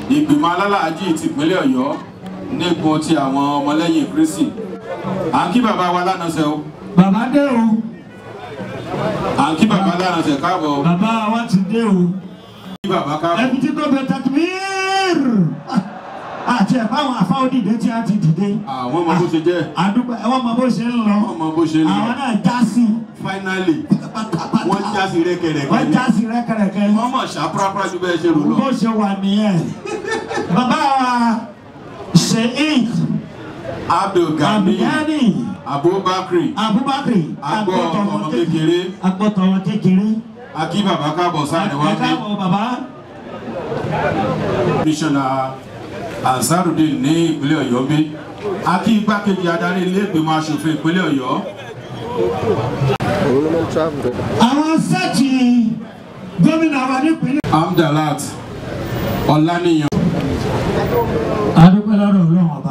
ìgbìmọ̀ alálàájì tìpínlẹ̀ ọ̀yọ́ nígun ti àwọn ọmọlẹ́yìn kristi à ń kí bàbá wa lánàṣẹ o bàbá dé o à ń kí bàbá lánàṣẹ káàbọ̀ o bàbá wa ti dé o kí bàbá káàbọ̀ ẹbí tí tó bẹ takbir àti ẹ̀ báwọn afáwọn dìde tí a ti dìde àwọn ọmọ bó ṣe jẹ́ àdúgbò ẹ̀wọ̀n mọ bó ṣe ń lọ wọ́n mọ bó ṣe ń lọ àwọn náà já sí finally wọ́n já sí rẹ́kẹrẹ́kẹ́ wọ́n ni já sí rẹ́kẹrẹ́kẹ́ wọ́n mọ̀ ṣá pàápàá ju bẹ́ẹ̀ ṣe rò lọ. bó ṣe wà nìyẹn bàbá wa sheik abdulgani abdulgani abubakar abubakar agbọ́ ọmọ kékeré agbọ́tọ̀ ọmọ kékeré akí bàbá káàbọ̀ sáà wá ẹ dé káàbọ̀ bàbá mísọ̀nà ansarudin ní ìpínlẹ̀ ọ̀yọ́ bí akí igbákejì adarí ilé ìgbìmọ̀ asòfin ìpínlẹ̀ ọ̀yọ́ àwọn sẹ́ẹ̀tì gómìnà wa nípínlẹ̀. amdalat ọ̀lànìyàn adúpẹ́ lọ́dọ̀ ọlọ́run ọba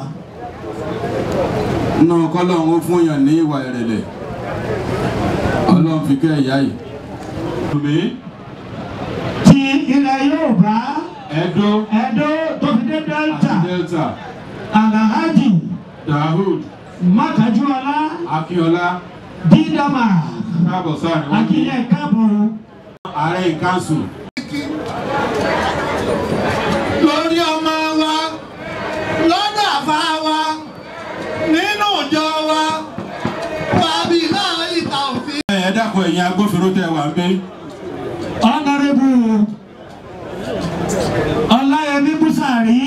náà kọ́lọ́hún ó fún yàn ní ìwà ìrẹ̀lẹ̀ ọlọ́run fi kẹ́ ìyá yìí. tùmí ti ilẹ̀ yorùbá ẹ̀dó ẹ̀dó tó fi dé delta àti delta alahaji dahud mákàjúọlá akíọlá dídàmà káàbọ̀ sáà ni wọ́n ní akínyẹ káàbọ̀ ààrẹ ìkánṣu lórí ọmọ wa lọ́dọ̀ àfa wa nínú ìjọ wa wàbí náà ìta òfin. ẹ dákun ẹ̀yin agbófinró tẹ wà ń gbé ọ̀nàrẹ́bù ọláyẹmí búsàrí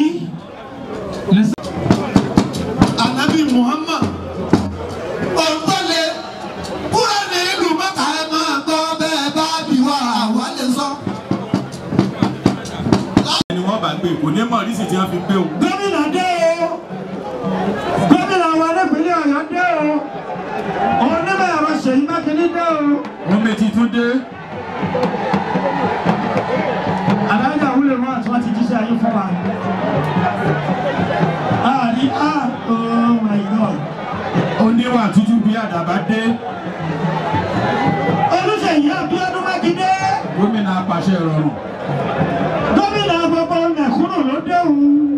anabi muhammad ọ̀gbọ́lẹ̀ kúrò ní ìlú mẹ́ta ẹ̀ máa gbọ́ bẹ́ẹ̀ bá bí wa àwa lè sọ. ẹni wọ́n bá gbé kò ní mọ̀ rísì tí wọ́n fi gbé o. gómìnà dé o gómìnà wa nípínlẹ̀ ọ̀yọ́ dé o onímọ̀ ẹ̀rọ ṣèyí mákindé dé o omi ti tún dé adájọ́ àwúlò wọn àti wọn ti jíṣẹ́ ayé fún wa. àní a oh my god oníwà tútù bí àdàbà dé olùṣèyí abíọ́dún mákindé gómìnà apàṣẹ ìrọ̀rùn gómìnà gbogbo mẹ̀kúnnù ló dé o.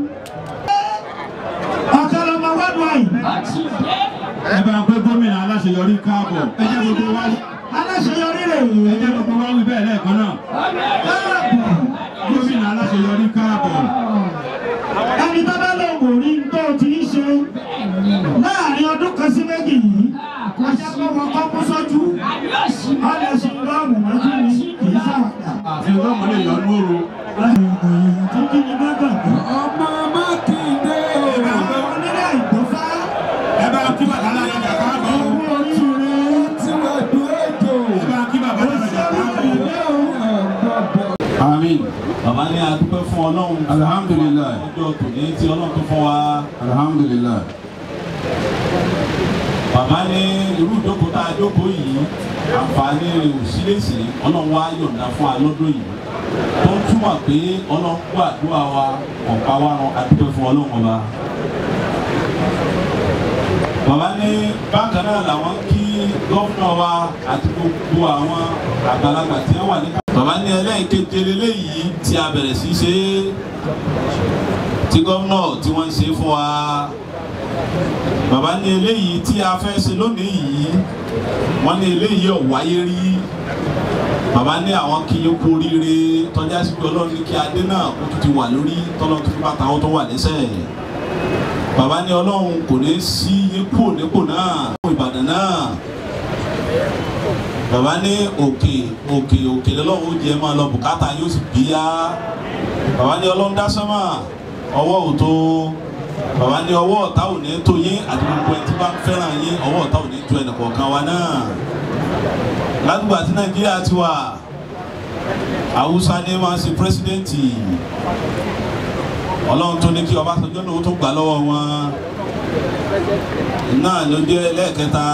ọ̀kadà wádùn àyè. ẹ bá ń pé gómìnà aláṣeyọrí káàbọ̀ ẹ jẹ́ gbogbo wá aláṣeyọrí rẹ̀ ẹ jẹ́ gbogbo wá wí bẹ́ẹ̀ lẹ́ẹ̀kan náà káàbọ̀. gómìnà aláṣeyọrí káàbọ̀ ẹni tó bá lè wò rí tó ti ń ṣe láàrin ọdún kan sí méjì yìí ajá kó wọn kọ́ kó sọ́jú ọ̀lẹ́ sí lọ́ọ̀mù mọ́jú ni kì í ṣàwàdà. àfi ọlọ́mọ lè yọ lóru. tí kí ni bá gbàgbọ́. ọmọ mákindé àwọn onílé ìgbọ́fá ẹ bá kí bàbá alájà káàbọ̀ owó oríire ẹ bá kí bàbá alájà káàbọ̀. àmín bàbá ní adúpẹ́ fún ọlọ́run Alhamdulillah. ọjọ́ tòní tí ọlọ́run tó fún wa alhamdulilayi bàbá ní irú ìjókòó tá a jókòó yìí àǹfààní rẹ̀ ò sí lèsì ọlọ́run wá yọ̀ǹda fún wa lọ́dún yìí tó ń túmọ̀ pé ọlọ́run gbọ́ àdúrà wa ọ̀pá wa ran adúpẹ́ fún ọlọ́run ọba. bàbá ní bákan náà làwọn kí gọ́fúnà wa àti gbogbo àwọn àgbàlagbà tí wọ́n wà ní. bàbá ní ẹlẹ́yìnkéje lélẹ́yìí tí a bẹ̀rẹ̀ sí ṣe é tí gómìnà tí wọ́n ń ṣe fún wa bàbá ní eléyìí tí a fẹ́ ṣe lónìí yìí wọ́n ní eléyìí ò wáyé rí bàbá ní àwọn kí yín kú oríire tọ́já sí pé ọlọ́run ní kí adé náà kó tún ti wà lórí tọ́lọ́run tó fi bàtà wọn tó wà lẹ́sẹ̀ bàbá ní ọlọ́run kò ní sí yín kú nípò náà fún ìbàdàn náà bàbá ní òkè òkè òkè lọ́lọ́run ó jẹ́ máa lọ bùkátà yóò sì bíyá bàbá ní ọlọ́run dá sánmà ọwọ́ ò tó bàbá ní ọwọ́ ọ̀tá ò ní tó yín àti gbogbo ẹni tí bá ń fẹ́ràn yín ọwọ́ ọ̀tá ò ní tó ẹnì kọ̀ọ̀kan wa náà ládùúgbò àti nàìjíríà ti wà haúsá ní máa ń ṣe pírẹsidẹ́ǹtì ọlọ́run tó ní kí ọbásanjọ́ náà ó tó gbà lọ́wọ́ wọn náà ló jẹ́ lẹ́ẹ̀kẹta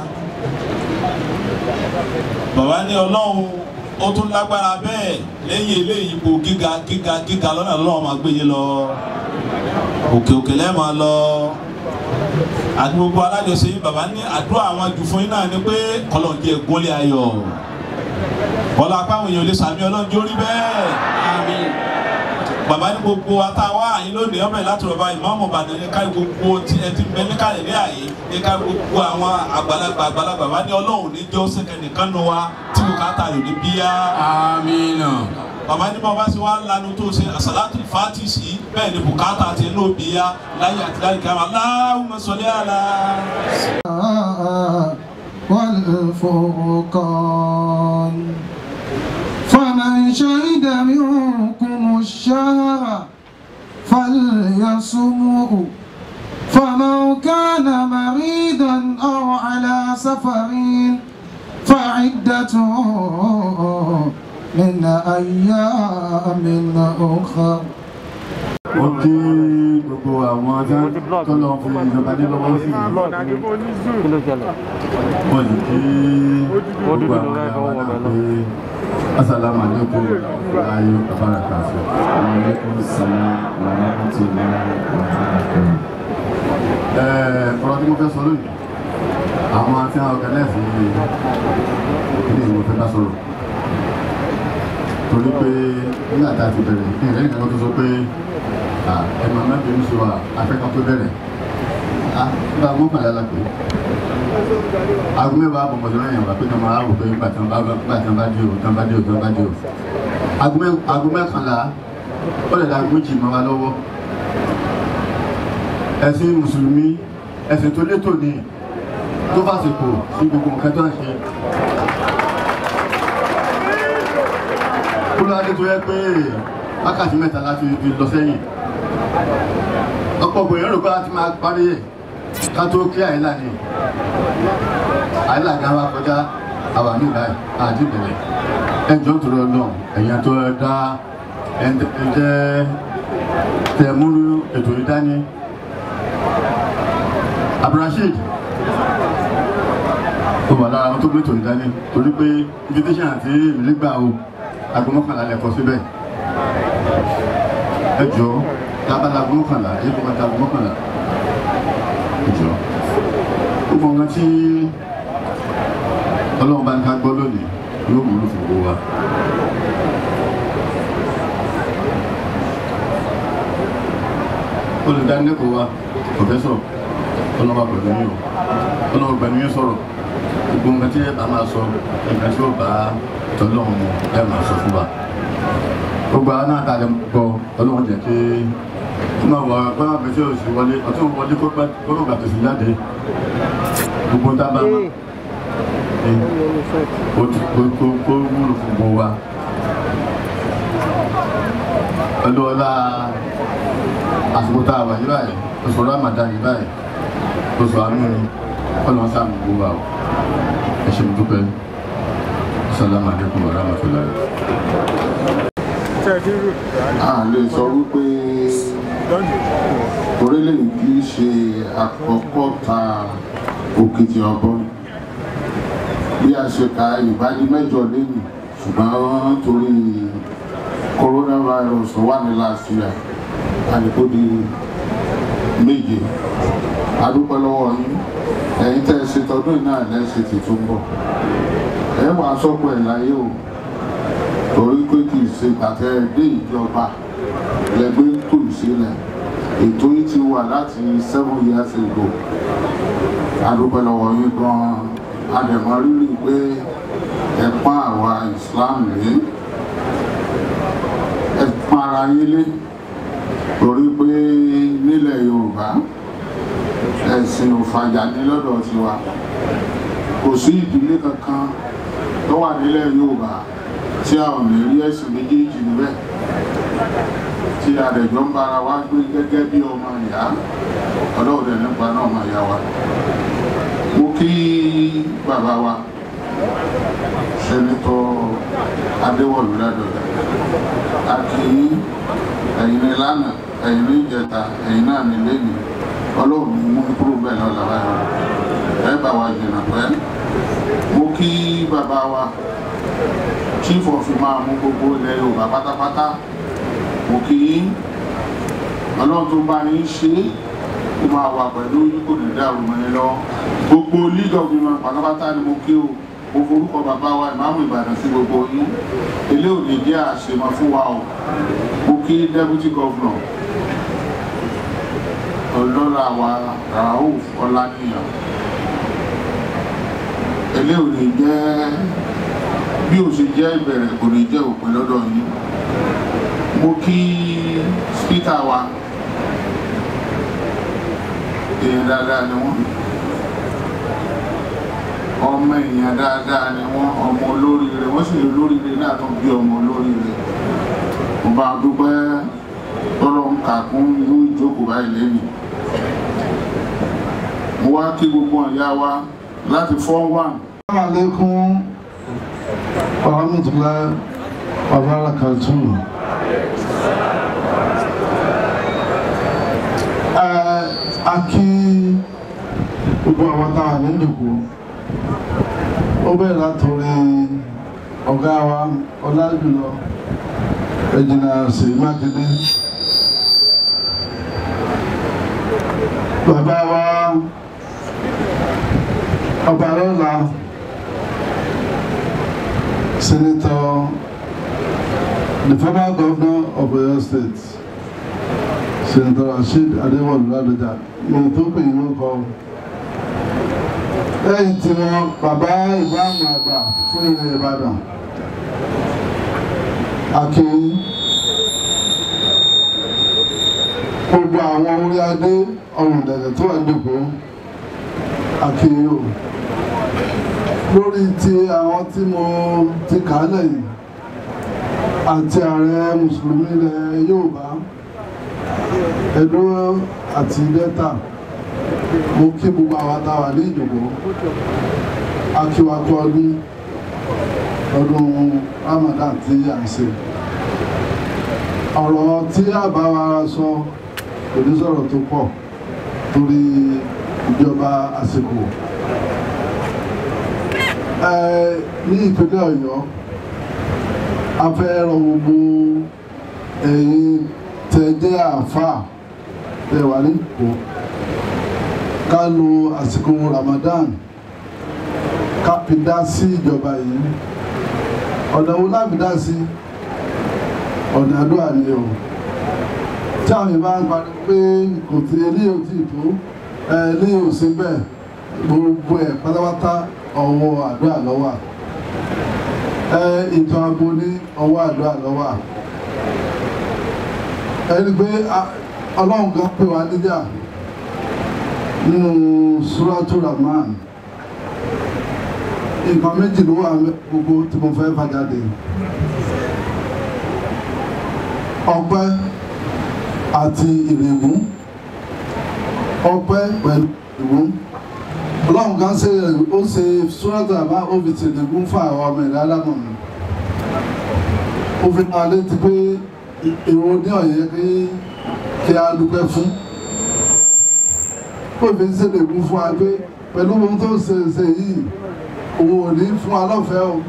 bàbá ní ọlọ́run ó tún lágbára bẹ́ẹ̀ lẹ́yìn eléyìí ipò gíga gíga gíga lọ́nà lọ́wọ́ máa gbé yín lọ òkè òkè lẹ́ẹ̀ máa lọ àti gbogbo alájọsẹ yìí bàbá ní àdúrà àwọn jù fún yín náà ni pé kọlọ́ọ̀dì ẹ̀gúnlẹ̀ ayọ̀ bọ́lá apáwọn èèyàn lè sàmì ọlọ́njọ́ rí bẹ́ẹ̀ bàbá ní gbogbo àtàwọn àyín lónìí ọmọ ìlà tó rọba ìmọ̀ọ́mọ̀ bàdàn ní ká gbogbo tí ẹ ti bẹ ní kálẹ̀ ní àyè ní ká gbogbo àwọn àgbàlagbà àgbàlagbà bá ní ọlọ́run ní jọ́ sẹ́kẹ̀ nìkan nu wa tí kò ká tà lóní bíyà. amina bàbá ní bàbá sì wá lanu tó ṣe àsàlátù fàtì sí bẹ́ẹ̀ ni bùkátà ti ní òbíyà láyé àti láyé kí a máa Allahumma salli ala. والفرقان فمن شهد منكم الشهر فليصمه فمن كان مريضا أو على سفر فعدة من أيام أخر ó kí gbogbo àwọn tọ́lọ̀ fún ìjọba ní lọ́wọ́ sí i wọ́n sì kí gbogbo àwọn ìyàwó náà pé asàlámù àlékún ayé bàbára kàṣẹ. Alaikum salam wa rahmatullahi wa barakatuh. ọ̀rọ̀ tí mo fẹ́ sọ lónìí àwọn tí wọ́n ọ̀gánẹ́sì ìpínlẹ̀ ìwọ̀n fẹ́ bá sọ̀rọ̀ torí pé nígbà tá a ti bẹ̀rẹ̀ ní ìrẹ́lẹ̀ kan tó sọ pé ẹ̀mọ̀ mẹ́bìnrin sọ wà afẹ́kan tó bẹ̀rẹ̀ nígbà mọ́kànlá la pé aago mẹ́wàá àbọ̀ mọ̀jọ́ náà yàn wá pé kí wọ́n máa rò pé nígbà tí wọ́n bá tí wọ́n bá dé o tí wọ́n bá dé o tí wọ́n bá dé o aago mẹ́kànlá ó lè da méjì mọ́ wa lọ́wọ́ ẹ̀sìn mùsùlùmí ẹ̀sìn tó létò ní tó fàsìkò sí gbogbo nǹkan tó ń ṣe kúlọ́dé tó yẹ pé wákàtí mẹ́ta láti fi lọ sẹ́yìn ọ̀pọ̀ ògbòyàn rò pé a ti máa parí ẹ̀ ká tó kí àìlà ni àìlà gan wa kọjá àwà ní ìlà àti ìbẹ̀rẹ̀ ẹjọ́ tó lọ lọ ẹ̀yàn tó dá ẹ̀jẹ̀ tẹ̀múrú ètò ìdání abdulrasheed ó wà lára àwọn tó gbé ètò ìdání torí pé invitation àti ìlígbà o aago mọ́kànlá lẹ́kọ̀ọ́ síbẹ̀ ẹ jọ tábàlà aago mọ́kànlá ẹ kọ́ bàtà aago mọ́kànlá ẹ jọ gbogbo nǹkan tí ọlọ́run bá ń ká gbọ́ lónìí yóò wúlò fún gbogbo wa. olùdánilẹ́kọ̀ọ́ wa pọ̀fẹ́sọ̀ ọlọ́wà pẹ̀lú yín o ọlọ́wà pẹ̀lú yín sọ̀rọ̀ gbogbo nǹkan tí a máa sọ nǹkan tí ó bá tọ́lọ́run ẹ máa sọ fún wa gbogbo àwọn náà tàlẹ́ gbọ́ ọlọ́run jẹ́ kí wọ́n máa wọ wọ́n máa bẹ̀sẹ̀ òsì wọlé ọtún wọlé kó gbà tó sì jáde gbogbo tá a bá máa kó kó wúlò fún gbogbo wa pẹ̀lú ọlá àsìkò tá a wà yí báyìí oṣù Ramadan yí báyìí oṣù àánú ni ọlọ́run sáà gbogbo wa o ẹ ṣe mo dúpẹ́ sálámù alaikum wa rahmatullahi. a lè sọ wípé orílẹ̀-èdè kì í ṣe àkọ́kọ́ ta òkìtì ọ̀bọ̀n bí a ṣe ka ìbádí mẹ́jọ lẹ́nu ṣùgbọ́n torí coronavirus tó wà ní last year àdìpó di méje adúpẹ́ lọ́wọ́ yín ẹ̀yin tẹ́ ẹ ṣe tọdún náà lẹ́sẹ̀ tí tó ń bọ̀ ẹ wàá sọ́kọ̀ ẹ̀ láyé o torí pé kì í ṣe gbàtẹ́ dé ìjọba lẹ́gbẹ́ tó ìṣẹ̀lẹ̀ ètò yìí ti wà láti seven years ago adúpẹ́ lọ́wọ́ yín gan-an adẹ̀mọ́ rírì pé ẹ̀pọ́n àwa Islam rèé ẹ̀pọ́n ara yín lé torí pé nílẹ̀ Yorùbá ẹ̀sìn òfàjà ní lọ́dọ̀ tiwa kò sí ìdílé kankan tó wà nílẹ̀ Yorùbá tí a ò lè rí ẹ̀sìn méjèèjì níbẹ̀ tí a rẹ̀ jọ ń bára wa gbé gẹ́gẹ́ bí ọmọ ìyá ọlọ́ọ̀dẹ̀ nípa náà ọmọ ìyá wa mo kí bàbá wa sẹ́nitọ́ Adéwọ̀lú Ládọ̀jà a kì í ẹ̀yin ní lánàá ẹ̀yin ní ìjẹta ẹ̀yin náà ní lẹ́nu ọlọ́run mú kúrò bẹ́ẹ̀ lọ́la báyọ̀ ẹ bá wa jìnnà pẹ́ mo kí bàbá wa chief of imam mú gbogbo ilẹ̀ Yorùbá pátápátá mo kí ọlọ́run tó bá yín ṣe é kó máa wà pẹ̀lú yín kò ní dàrú mọ́ ẹ lọ gbogbo league of imam pátápátá ni mo kí o mo forúkọ bàbá wa ìmáàmù Ìbàdàn sí gbogbo yín ilé òní jẹ́ àṣemọ fún wa o mo kí deputy governor ọlọ́lá wa rauf ọláníyàn eléyìí ò ní jẹ́ bí ó ṣe jẹ́ ìbẹ̀rẹ̀ kò ní jẹ́ òpin lọ́dọ̀ yín mo kí spíkà wa èèyàn dáadáa ni wọ́n ọmọ èèyàn dáadáa ni wọ́n ọmọ olóríire wọ́n sì lè olóríire náà tó bí ọmọ olóríire mo bá dúpẹ́ tọ́lọ́ ń kà kún irú ìjókòó báyìí lẹ́nu mo wá kí gbogbo ọ̀yá wa láti fọ́ wà. alaikum warahmatullahi wabarakatuh. a kí gbogbo àwọn táwọn ní ìdìbò ó bẹ̀rẹ̀ látòrí ọ̀gá wa ọlájùlọ ẹ̀jìnà sí mákindé bàbá wa ọba lọ́la senator the former governor of Oyo State senator Rasheed Adéwọ̀lú Ládọjà ní tó pè yín lórúkọ lẹ́yìn tí wọ́n bàbá ìbámu àgbà fún ilẹ̀ Ìbàdàn akin gbogbo àwọn orí adé ọrùn dẹ̀dẹ̀ tó wà dìbò akin yóò lórí ti àwọn tí mo ti kà á lẹ́yìn àti ààrẹ mùsùlùmí ilẹ̀ Yorùbá Ẹdó àti Delta mo kí gbogbo àwọn àtàwà ní ìjòkó akíwakọ ọdún ọdún Ramadan tí à ń ṣe ọ̀rọ̀ tí àbá wa sọ kò ní sọ̀rọ̀ tó pọ̀ torí ìjọba àsìkò ní ìpínlẹ̀ Ọ̀yọ́ a fẹ́ rọ gbogbo ẹ̀yin tẹ́ jẹ́ àáfàá tẹ́ wà ní ìkó ká lo àsìkò Ramadan ká fi dá sí ìjọba yìí ọ̀nà wo láfi dá sí ọ̀nà àdúrà ni o tí àwọn ìbá ń parí pé kò tí eléyìí ò tí ì tó eléyìí ò sí bẹ́ẹ̀ gbogbo ẹ̀ pátápátá ọwọ́ àdúrà lọ́wọ́ ẹ ètò ààbò ní ọwọ́ àdúrà lọ́wọ́ ẹni pé ọlọ́run kan pè wá níjà nínú Suratu Rahman nǹkan méjì ló wà gbogbo tí mo fẹ́ fàjáde ọpẹ́ àti ìrègùn ọpẹ́ pẹ̀lú ìrègùn ọlọ́run kan ṣe ó ṣe Suratu Rahman ó fi tìrègùn fún àwọn ọmọ ìlú alámọ̀ mi ó fi máa létí pé èrò ní ọ̀yẹ́ kí kí a dúpẹ́ fún ó fi ṣèlègùn fún wa pé pẹ̀lú ohun tó ṣe ṣe yìí òun ò ní fún wa lọ́fẹ̀ẹ́ o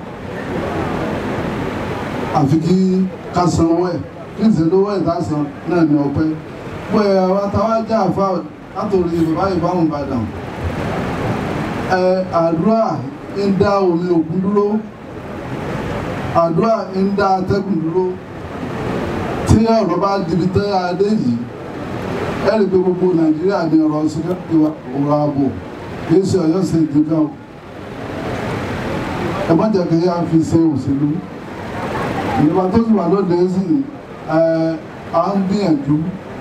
àfi kí ká san owó ẹ̀ kí n sì lówó ẹ̀ lásán náà ní ọpẹ́ pé àwọn táwa já àfa látòrí bàbá ìbámu Ìbàdàn ẹ àdúrà ń dá omi òkun dúró àdúrà ń dá atẹ́gùn dúró tí ọ̀rọ̀ bá dibi tẹ́ adé yìí ẹ rí i pé gbogbo Nàìjíríà ní ọ̀rọ̀ síkẹ́tì ọ̀rọ̀ ààbò kì í ṣe Ọ̀yọ́ ṣe ìdíkan o ẹ má jẹ́ kí yá fi ṣe òṣèlú ìjọba tó sì wà lóde sí ẹ à ń gbìyànjú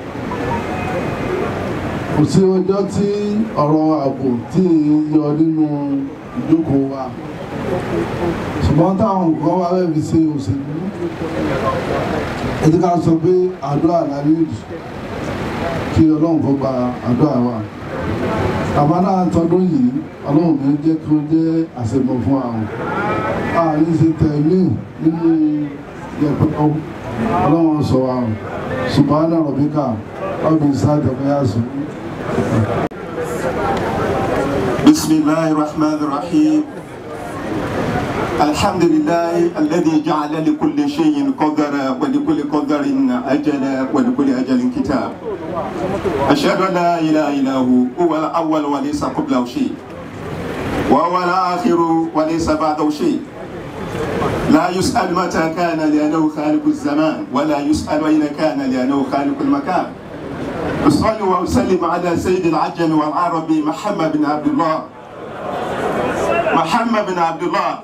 kò sí ọjọ́ tí ọ̀rọ̀ ààbò tí yọ nínú ìjókòó wa ṣùgbọ́n táwọn nǹkan wá fẹ́ fi ṣe òṣèlú ẹ̀dí ká sọ pé àdúrà lálẹ́ ìdù kí ọlọ́run kó gba àdúrà wa àbá náà tọdún yìí ọlọ́run mi jẹ́ kí ó jẹ́ àṣemọ̀ fún àwọn àárín ṣe tẹ̀lé nínú yẹpẹ́ ọlọ́run sọ wa subhana rabbika rabbil izzati amma yasifun. بسم الله الرحمن الرحيم الحمد لله الذي جعل لكل شيء قدرا ولكل قدر أجلا ولكل أجل كتاب أشهد أن لا إله إلا هو هو الأول وليس قبله شيء وهو الآخر وليس بعده شيء لا يسأل متى كان لأنه خالق الزمان ولا يسأل أين كان لأنه خالق المكان أصلي وأسلم على سيد العجم والعربي محمد بن عبد الله محمد بن عبد الله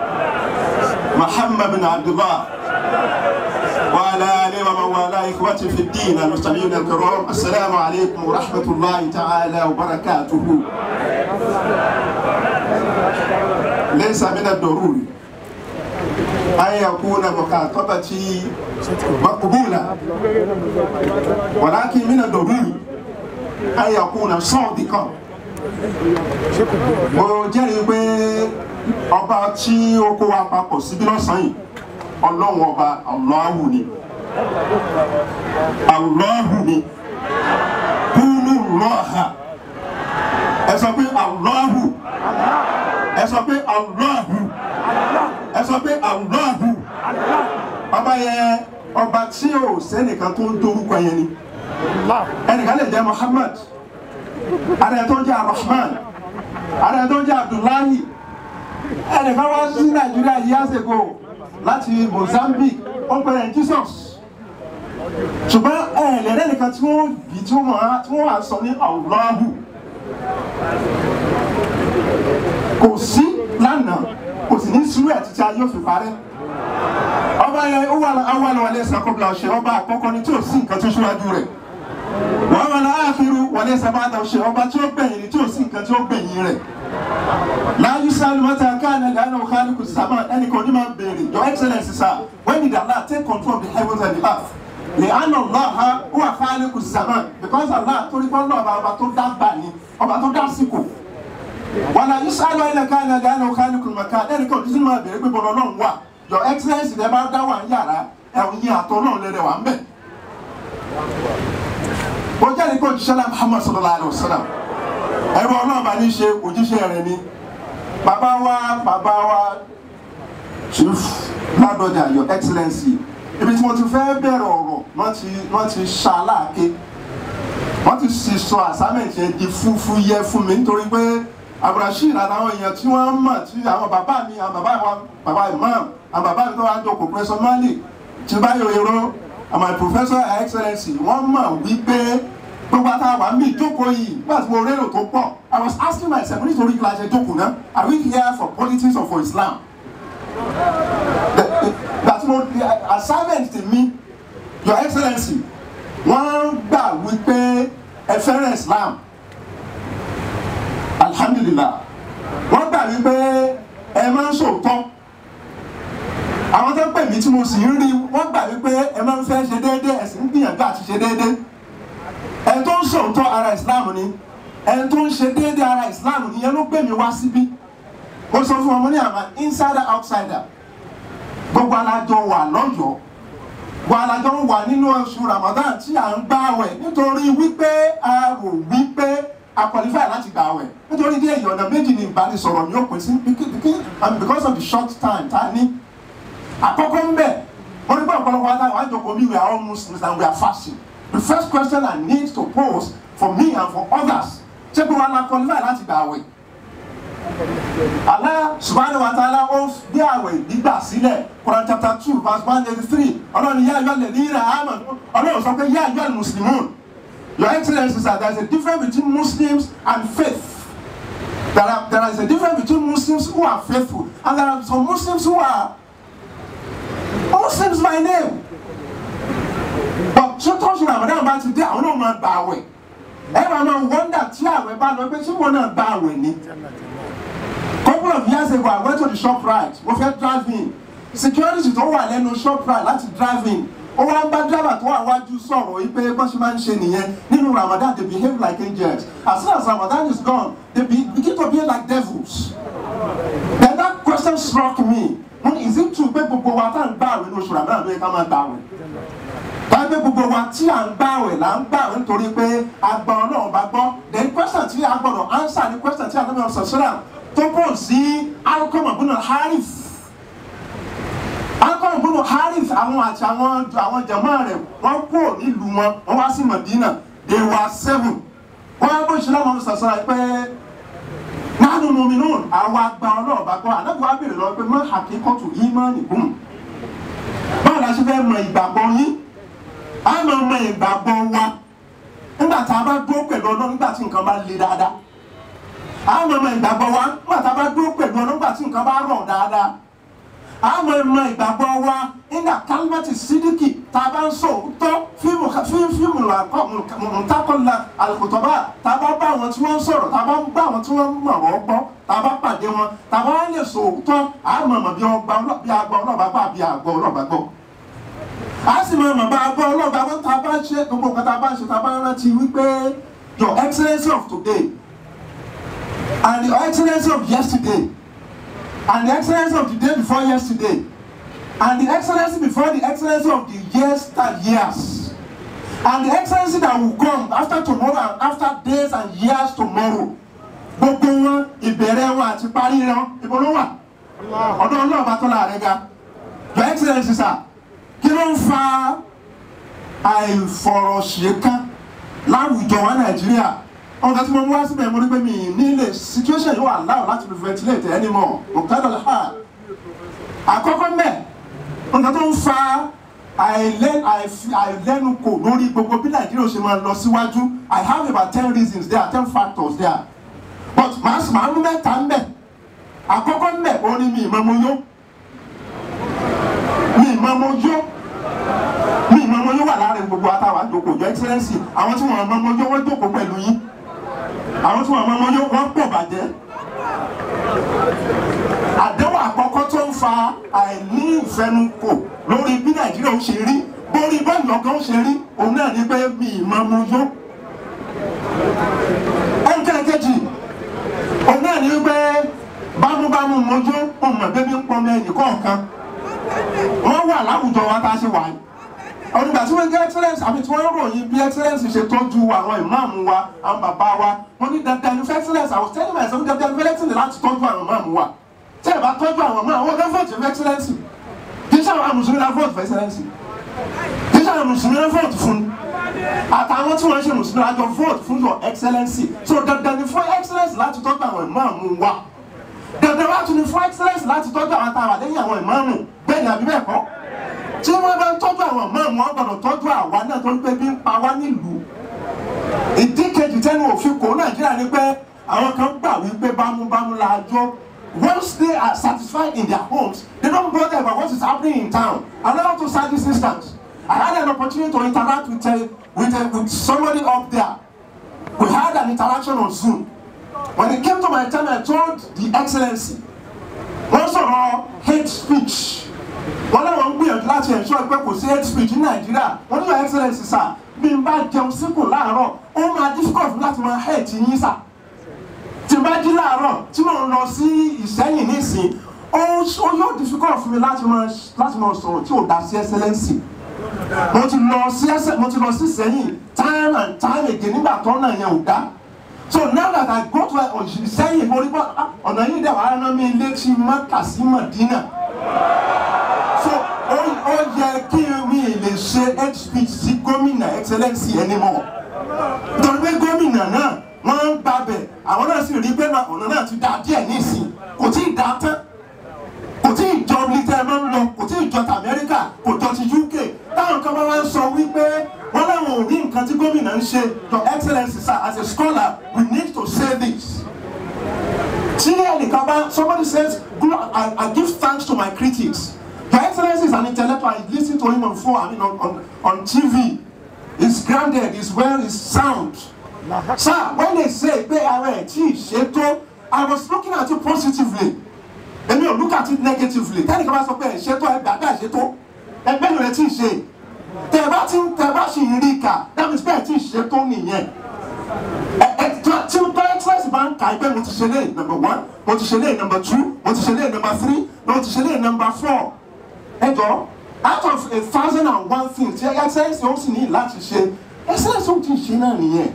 محمد بن عبد الله وعلى آله ومن والاه إخوتي في الدين المستمعين الكرام السلام عليكم ورحمة الله تعالى وبركاته ليس من الضروري أن يكون مخاطبتي مقبولة ولكن من الضروري أن يكون صادقا mo jẹ́rìí pé ọba tí ó kó wa papọ̀ síbí lọ́sàn-án yìí ọlọ́run ọba Allahu ni Allahu ni kúlù lọ́ha ẹ sọ pé Allahu ẹ sọ pé Allahu ẹ sọ pé Allahu ọba yẹn ọba tí ò sẹ́nìkan tó ń dorúkọ yẹn ni ẹnìkan lè jẹ́ Muhammad ààrẹ tó ń jẹ́ Rahman ààrẹ tó ń jẹ́ Abdullahi ẹnìkan wá sí Nàìjíríà years ago láti Mozambique ó ń pẹ̀lẹ́ Jesus ṣùgbọ́n ẹ̀ẹ́dẹ̀ẹ́dẹ́ nìkan tí wọ́n bí tí wọ́n wà sọ ní Allahu kò sí lánàá kò sì ní sùúrù ẹ̀ títí ayé òfin parẹ́ ọba yẹn ó wà àwọn àwọn alẹ́ sàkóbìlà ọ̀ṣẹ́ ọba àkọ́kọ́ ni tí ò sí nǹkan tó ṣíwájú rẹ̀ wọ́n wà láàfin wọlé sábàdà ọ̀ṣẹ́ ọba tí ó gbẹ̀yìn ni tí ò sí nǹkan tí ó gbẹ̀yìn rẹ̀ láyé sálù mọ́ta káàní lẹ́nu khaliqu sama ẹnì kan ní máa ń béèrè your excellence sir when did Allah take control of the heavens and the earth lè àná Allah wà khaliqu sama because Allah torí pé ọlọ́ọ̀bà ọba tó dá gbà ní ọba tó dá síkò wàlá yusalu ayé ká ní ẹgbẹ́ ẹnu khaliqu maka ẹnì kan tí máa béèrè pé bọ́lá ọlọ́run wà your excellence lè bá dá wà ń yàrá ẹ̀hún yín àtọ́ náà lẹ́rẹ̀ wà ń bẹ̀. ó jẹ́ ní kó jíṣẹ́ náà Muhammad sallallahu alayhi wa sallam ẹ̀rọ ọlọ́ọ̀bà ní ṣe òjíṣẹ́ rẹ̀ ni bàbá wa bàbá wa chief ládọjà your excellency ibi tí mo ti fẹ́ bẹ̀rẹ̀ ọ̀rọ̀ wọ́n ti wọ́n ti ṣaláàké wọ́n ti sì sọ assignment yẹn di fúfú yẹ fún mi nítorí pé abdulrasheed àtàwọn èèyàn tí wọ́n mọ̀ tí àwọn bàbá mi àwọn bàbá wa bàbá imam àwọn bàbá mi tó wá jókòó professor mali tí báyọ̀ èrò àwọn professor her excellency wọ́n mọ̀ wípé gbogbo àtàwọn àmì ìjókòó yìí nígbà tí mo rérò tó pọ̀ i was asking myself nítorí kí la ṣe jókòó náà are we here for politics or for islam that mo assignment mi your excellency wọ́n gbà wípé ẹ fẹ́ràn islam alhamdulillah wọ́n gbà wípé ẹ máa ń sòótọ́ àwọn tó pè mí tí mo sì ń rí wọ́n gbà wípé ẹ máa ń fẹ́ ṣe déédéé ẹ sì ń gbìyànjú àti ṣe déédéé ẹ tó ń sòótọ́ ara islam ni ẹ tó ń ṣe déédéé ara islam ni yẹn ló gbé mi wá síbí mo sọ fún ọmọ ní àmà insider outsider gbogbo alájọ wà lọ́yọ̀ọ́ gbogbo alájọ wà nínú oṣù ramadan tí à ń gbààwẹ̀ nítorí wípé a rò wípé a qualify láti gbààwẹ̀ nítorí díẹ̀ yìí ọ̀nà méjì ni ìbánisọ̀rọ̀ ni ó pín sí and because of the short time tá a ní àkọ́kọ́ ń bẹ̀ wọ́n ní bá ọ̀pọ̀lọpọ̀ adáwọ̀ àjọkọ̀ mi we are all muslims and we are fasting the first question i need to pose for me and for others ṣé bí wọn la qualify láti gbààwẹ̀ Allah subhanahu wa ta'ala ó bí àwẹ̀ gbígbà sílẹ̀ Quran chapter two verse one eighty three ọlọ́run yá ayọ́ lẹ̀ ní ìrẹ̀ àmọ́ ọlọ́run sọ pé yá ayọ́ muslimun your excellence sir there is a difference between Muslims and faith there, are, there is a difference between Muslims who are faithful and there are some Muslims who are Muslims by name but ṣé tọ́sí Ramadan bá ti dé àwọn náà máa gbà àwẹ̀ ẹ máa máa wọ́ndà tí àwẹ̀ bá lọ pé ṣé wọn náà gbà àwẹ̀ ni couple of years ago I went to the shop right mo fẹ́ drive in security tó wà lẹ́nu shop right láti drive in ó wá ń bá driver tó wà wájú sọ̀rọ̀ yìí pé bọ́n ṣe máa ń ṣe nìyẹn nínú Ramadan they behave like angels as soon as Ramadan is gone they be, begin to behave like devils then that question struck me when is it true pé gbogbo wa tá à ń gbà àwẹ̀ ní oṣù Ramadan ló yẹ ká máa gbà àwẹ̀ báyìí pé gbogbo wa tí à ń gbà àwẹ̀ là ń gbà àwẹ̀ nítorí pé àgbà Ọlọ́run bá gbọ́ then question tí a gbọ́dọ̀ answer ni question tí a lọ́mọ sọ̀sọ́rà tó bọ̀ sí alukọ́mọ̀ gbọ́dọ̀ harif alukọ́mọ̀ gbọ́dọ̀ harif àwọn àti àwọn àwọn jẹ̀mọ́ rẹ̀ wọ́n kúrò nílùú wọn wọ́n wá sí Madina they were seven wọ́n á bó ṣe lọ́mọ sọ̀sọ́ra pé nánú mumi náà àwa gba ọlọ́ọ̀bá gbọ́ ànábì wa béèrè lọ́wọ́ pé má àkíkọ́tù ìmánì gùn báwo la ṣe fẹ́ mọ ìgbàgbọ́ yín a máa mọ ìgbàgbọ́ wa nígbà tá a bá dúró pẹ̀lú ọlọ́run nígbà tí nǹkan bá le dáadáa a máa mọ ìgbàgbọ́ wa nígbà tá a bá dúró pẹ̀lú ọlọ́run nígbà tí nǹkan bá rọ̀ dáadáa a máa mọ ìgbàgbọ́ wa nígbà kálímẹ́tì sídìkì tá a bá ń sọ òótọ́ fíìmù fíìmù mùtákọ́lá àlùkùtọ́bà tá a bá bá àwọn tí wọ́n ń sọ̀rọ̀ tá a bá bá àwọn tí wọ́n ń mọ̀ wọ́n gbọ́ tá a bá pàdé wọn tá a bá lè sọ òótọ́ a máa mọ̀ bí ọgbà bí agbọ́ ọlọ́ọ̀bá gbọ́ àbí àgbọ̀ ọlọ́ọ̀bá gbọ́ a sì máa mọ̀ bá agbọ́ ọlọ́ọ̀bá gbọ́ tá a bá ṣe gbogbo nǹkan tá a bá ṣe tá a bá rántí wípé your excellence of today and the excellence of yesterday and the excellence of the day before yesterday and the excellence before the excellence of the years that years and the excellence that will come after tomorrow and after days and years tomorrow gbogbo wọn ìbẹ̀rẹ̀ wọn àti parí wọn ibo ló wà ọ̀dọ̀ ọlọ́ọ̀bá tó láàrin ga your excellence sir kí ló ń fa àìfọ̀rọ̀ṣẹ̀kan láwùjọ wa nàìjíríà ọ̀gá tí mo mú wá síbẹ̀ mo rí pé mi nílé situation yóò allow láti fi ventilate anymore òkúta ha àkọ́kọ́ mẹ́ ọ̀gá tó ń fa àìlẹ́nukò lórí gbogbo bí nàìjíríà ṣe máa lọ síwájú i have about ten reasons there ten factors there but màá màá mú mẹ́ta ń bẹ̀ àkọ́kọ́ ń bẹ̀ ó ní mi ìmọ̀ mo yó mi ìmọ̀ mo yó mi ìmọ̀ mo yó wà láàrin gbogbo àtàwọn àjòkò your excellence àwọn tí wọ́n mọ̀ mo yó wọ́n jókòó pẹ̀lú yín àwọn tí wọ́n mọ̀ mo yó wọ́n pọ̀ bàjẹ́ àdéhùn àkọ́kọ́ tó ń fa àìní ìfẹnukò lórí bí nàìjíríà ó ṣe rí bórí bọ́ọ̀lù ọ̀gá ó ṣe rí òun náà ní pé mi ìmọ̀ mo yó ẹnìkan kejì òun náà ní pé bámúbámú mojú ọmọ bébí ń pọnmọ ẹnì kọ̀ọ̀kan wọ́n wà láwùjọ wa tá a ṣe wà yìí ọ̀nìgbà tí wọ́n gé excellence àbí tí wọ́n ròyìn bí excellence ṣe tọ́jú àwọn ìmáàmù wa àwọn bàbá wa wọ́n ní dandan ní excellence àwọn tẹ́lẹ̀ máa ṣe ń dandan ní excellence láti tọ́jú àwọn ìmáàmù wa tẹ́ ẹ̀ bá tọ́jú àwọn ìmáàmù wọn fẹ́ vote for excellence kì í ṣàwọn mùsùlùmí la vote for excellence kì í ṣàwọn mùsùlùmí la vote fún àtàwọn tí wọ́n ṣe mùsùlùmí la jọ vote fún your excellence so dandan ní fún excellence láti tọ́jú àwọn ìmáàmù wa dandan wá tún ní fún excellence láti tọ́jú àwọn táwa lẹ́yìn àwọn ìmáàmù bẹ́ẹ̀ ni àbí bẹ́ẹ̀ kọ́ tí wọ́n bá ń tọ́jú àwọn ìmáàmù wọn gbọ́dọ̀ tọ́jú àwa náà tó ń pé bí ń pa wá nílùú ìdí kejì tẹ́nu òfin kò nàìjíríà ni pé àwọn kan gbà wípé bámúbámú la jọ once they are satisfied in their homes they don't bother about what is happening in town allow to start this instance I had an opportunity to interact with, uh, with, uh, with somebody up there we had an interaction on Zoom when it came to my time I told the excellency wọ́n sọ̀rọ̀ hate speech wọ́n náà wọ́n ń gbìyànjú láti ensure pé kò sí hate speech ní nàìjíríà wọ́n ní your excellency sir bí n bá jẹun síkù láàárọ̀ ó máa difficult láti máa hate yín sà tí n bá jí láàárọ̀ tí mò ń lọ sí ìsẹ́yìn nísìn ó yóò difficult fún mi láti máa láti máa sọ̀rọ̀ tí ò dá sí excellency mo ti lọ sí ẹsẹ̀ mo ti lọ sí ìsẹ́yìn time and time again nígbà tó náà yẹn ò dá so now that i go to ìsẹ́yìn mo rí bọ́ ọ̀nà yìí dẹ̀ wàá rán mi létí mọ́kà sí mọ̀dínà so ó yẹ kí mi lè ṣe head speech sí gómìnà excellency anymore nítorí pé gómìnà náà wọ́n ń gbàbẹ̀ àwọn náà sì rí pé ọ̀nà náà ti dá díẹ̀ nísìn kò tí ì dá tán kò tí ì jọ britain máa ń lọ kò tí ì jọ ti amẹ́ríkà kò jọ ti uk táwọn kan bá wá ń sọ wípé wọ́n láwọn ò ní nǹkan tí gómìnà ń ṣe your excellence sir as a scholar we need to say this. tí ẹnìkan bá somebody says I, I give thanks to my critics your excellence is an intellectual I lis ten to him on phone I mean on, on, on TV he's grounded he's well he's sound sir when they say pé ara ẹ̀ tí ì ṣètò I was looking at it positively èmi ò look at it negatively tẹ́nìkan bá sọ pé ẹ̀ ṣètò ẹ̀ gbàgbà ṣètò ẹgbẹ́ rẹ̀ tí ì ṣe tẹ bá ti tẹ bá sì ń rí kà that means bẹ́ẹ̀ tí ì ṣètò nìyẹn ẹ ẹ tí tí express bá ń kà ẹ pé mo ti ṣe lé number one mo ti ṣe lé number two mo ti ṣe lé number three mo ti ṣe lé number four ẹ jọ out of a thousand and one things tí excellence ó sì ní láti ṣe excellence ó ti ṣe náà nìyẹn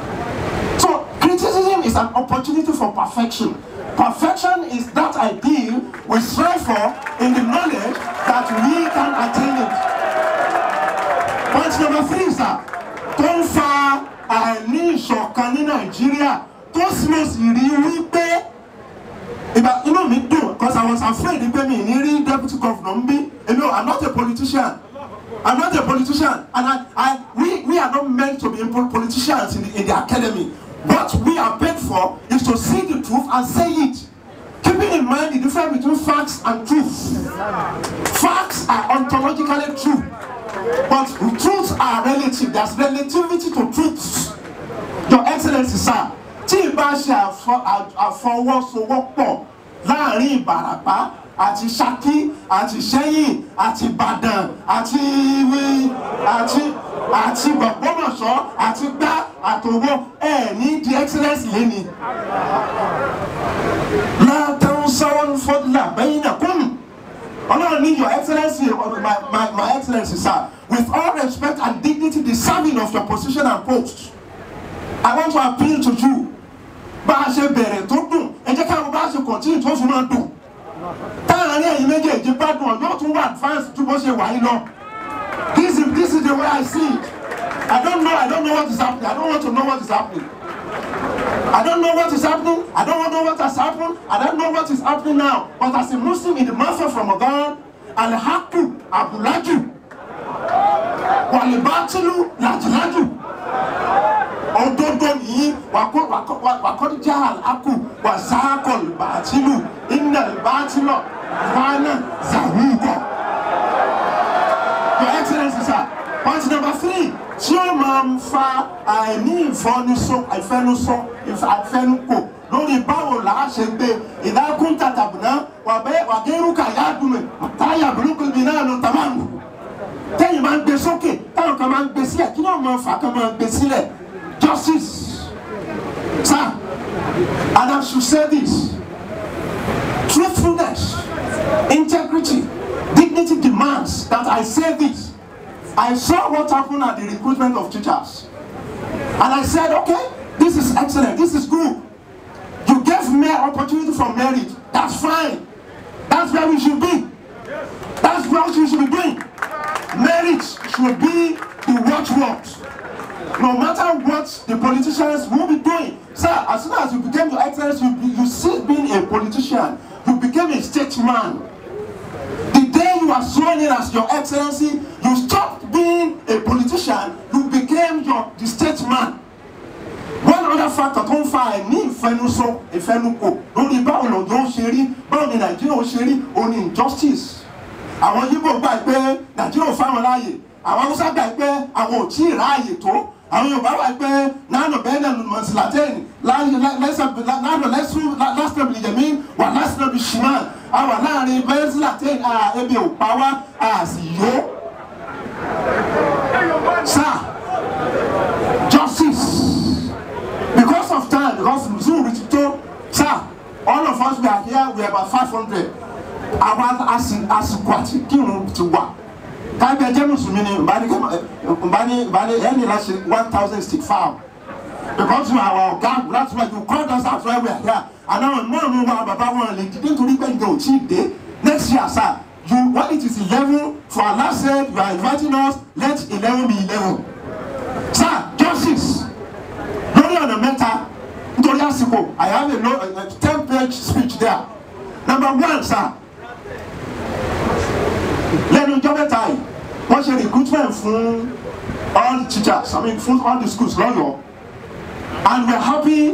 so criticism is an opportunity for perfection perfection is that ideal we strive for in the knowledge that we can attain it point number three sir tó ń fa àìní ìṣọ̀kan ní nàìjíríà tó tó sì mo sì rí wípé ìgbà inú mi dùn because I was afraid pé mi ní rí deputy governor ń bí èmi ò I'm not a politician I'm not a politician and I, I we we are not meant to be pol- politicians in the, in the academy what we are paid for is to see the truth and say it keeping in mind the difference between facts and truth facts are ontologically true but truths are relative there's relativity to truths your excellency sir tí ìbá ṣe àfọ- à- àfọwọ́sowọ́pọ̀ láàrin ìbàràpá àti ṣákí àti ṣẹ́yìn àti ìbàdàn àti ìwé àti àti gbọ̀gbọ́mọ̀ṣọ́ àti gbá àtòwọ́ ẹ̀ ní the excellence lẹ́ni. látàwọn sáwọn fọdùlà bẹ́yìn náà kún ọlọ́run ní your excellence my my my excellence sir with all respect and dignity deserving of your position and post. I want to appeal to you. Bá a ṣe bẹ̀rẹ̀ tó dùn, ẹ jẹ́ káwọn bá a ṣe continue tó fi máa dùn. Táàrin ẹ̀yin méjèèjì bá dùn ọjọ́ tún wà advance ju bó ṣe wà yín lọ. This is this is the way I see it. I don't know I don't know what is happening. I don't want to know what is happening. I don't know what is happening. I don't know what has happened. I don't know what is happening now. But as a Muslim in the month of Ramadan, Al-Haqqu Abulaju, Walibatilu Lajilaju òdodo nìyí wàkọ́díjà àkù wàsáàkọ̀ bàtìlù iná bàtìlọ̀ fana zawúkọ̀. your excellence sir point number three tí ó máa ń fa àìní ìfọnusọ ìfẹnusọ ìfẹnukò lórí báwo là á ṣe gbé ìdákùn tàtàbùnà wàgẹ́rùkà yádùnmẹ̀ táyà burúkú bí náà ló tàmáàmù tẹ́yìn máa ń gbé sókè táwọn kan máa ń gbé sílẹ̀ kí náà máa fà kan máa ń gbé sílẹ̀ justice sir and i should say this truthfulness integrity dignity demands that i say this i saw what happened at the recruitment of teachers and i said okay this is excellent this is good you gave me opportunity for merit that's fine that's where we should be that's what we should be doing merit should be the watchword no matter what the politicians will be doing sir as soon as you became your excellence you be you cease being a politician you became a statesman the day you are sworn in as your excellency you stopped being a politician you became your the statesman one other factor tó ń fa àìní ìfẹnusọ ìfẹnukò lórí báwo lọ́jọ́ ó ṣe rí báwo ni nàìjíríà ó ṣe rí òun ni injustice àwọn yíbò gbà pé nàìjíríà ò fáwọn láàyè àwọn haúsá gbà pé àwọn ò tí ì ráàyè tó àwọn yorùbá wà pé nánà bẹ́ẹ̀ nà mọ̀sílátẹ́ẹ̀nì nánà lásìlẹ̀bì yẹ̀mí wà lásìlẹ̀bì ṣìmá àwà láàrin bẹ́ẹ̀sílátẹ́ẹ̀nì à ebi ò pa wá à sì yó. sir justice because of time because zoom reach to sir all of us we are here we are about five hundred àwọn àsìkò àti kírun ti wà kábí ẹjẹ mùsùlùmí ni nbani nbani ẹni láti one thousand stick farm because you are our ọ̀gá that's why you called us out where we are here and now náà mi wá bàbá wọn lè dídé nítorí pé ǹjẹ́ ò tí ì dé next year sir you when it is eleven for allah said you are inviting us let eleven be eleven sir justice lórí ọ̀nà mẹ́ta nítorí àsìkò i have a, no, a, a ten page speech there number one sir lẹ́nu ọjọ́ mẹ́ta yìí wọ́n ṣe recruitment fún all teachers i mean fún all the schools lọ́yọ̀ọ́ and we are happy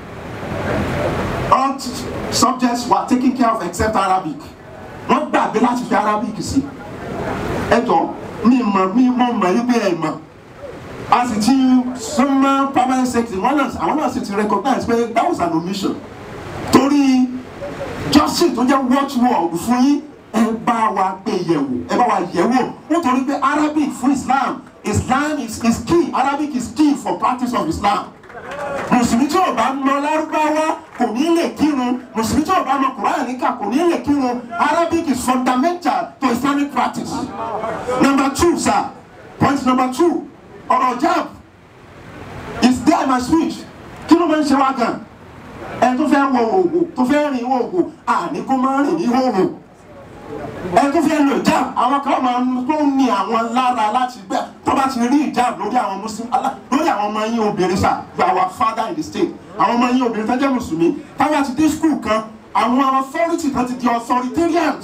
all subjects were taken care of except arabic wọ́n gbàgbé láti fi arabic sí ẹjọ́ mi mọ̀ mi mọ̀ mọ̀ yí pé ẹ̀ mọ̀ a sì ti súnmọ́ permanent secretary wọ́n náà àwọn náà sì ti recognize pé that was an omission torí justice tó jẹ́ watchword fún yín ẹ bá wa gbé yẹ̀wò ẹ bá wa yẹ̀wò nítorí pé arabic fún islam islam is, is key arabic is key for practice of islam mùsùlùmí tí ò bá mọ lárúbáwá kò ní lè kírun mùsùlùmí tí ò bá mọ kùránì níkà kò ní lè kírun arabic is fundamental to islamic practice number two sir point number two ọ̀rọ̀ jab is there in my speech kí ló máa ń ṣe wá gan ẹ tó fẹ́ wọ òògùn tó fẹ́ rìn òògùn àní kó máa rìn ní òògùn ẹ tó fẹ́ lo ìjáàb àwọn kan máa ń tó ń ní àwọn lára láti gbẹ tó bá ti rí ìjáàb lórí àwọn muslim alá lórí àwọn ọmọ yín obìnrin sà you are our father in the state àwọn ọmọ yín obìnrin tó jẹ́ mùsùlùmí táwọn ti dé skul kan àwọn authority kan ti di authoritarians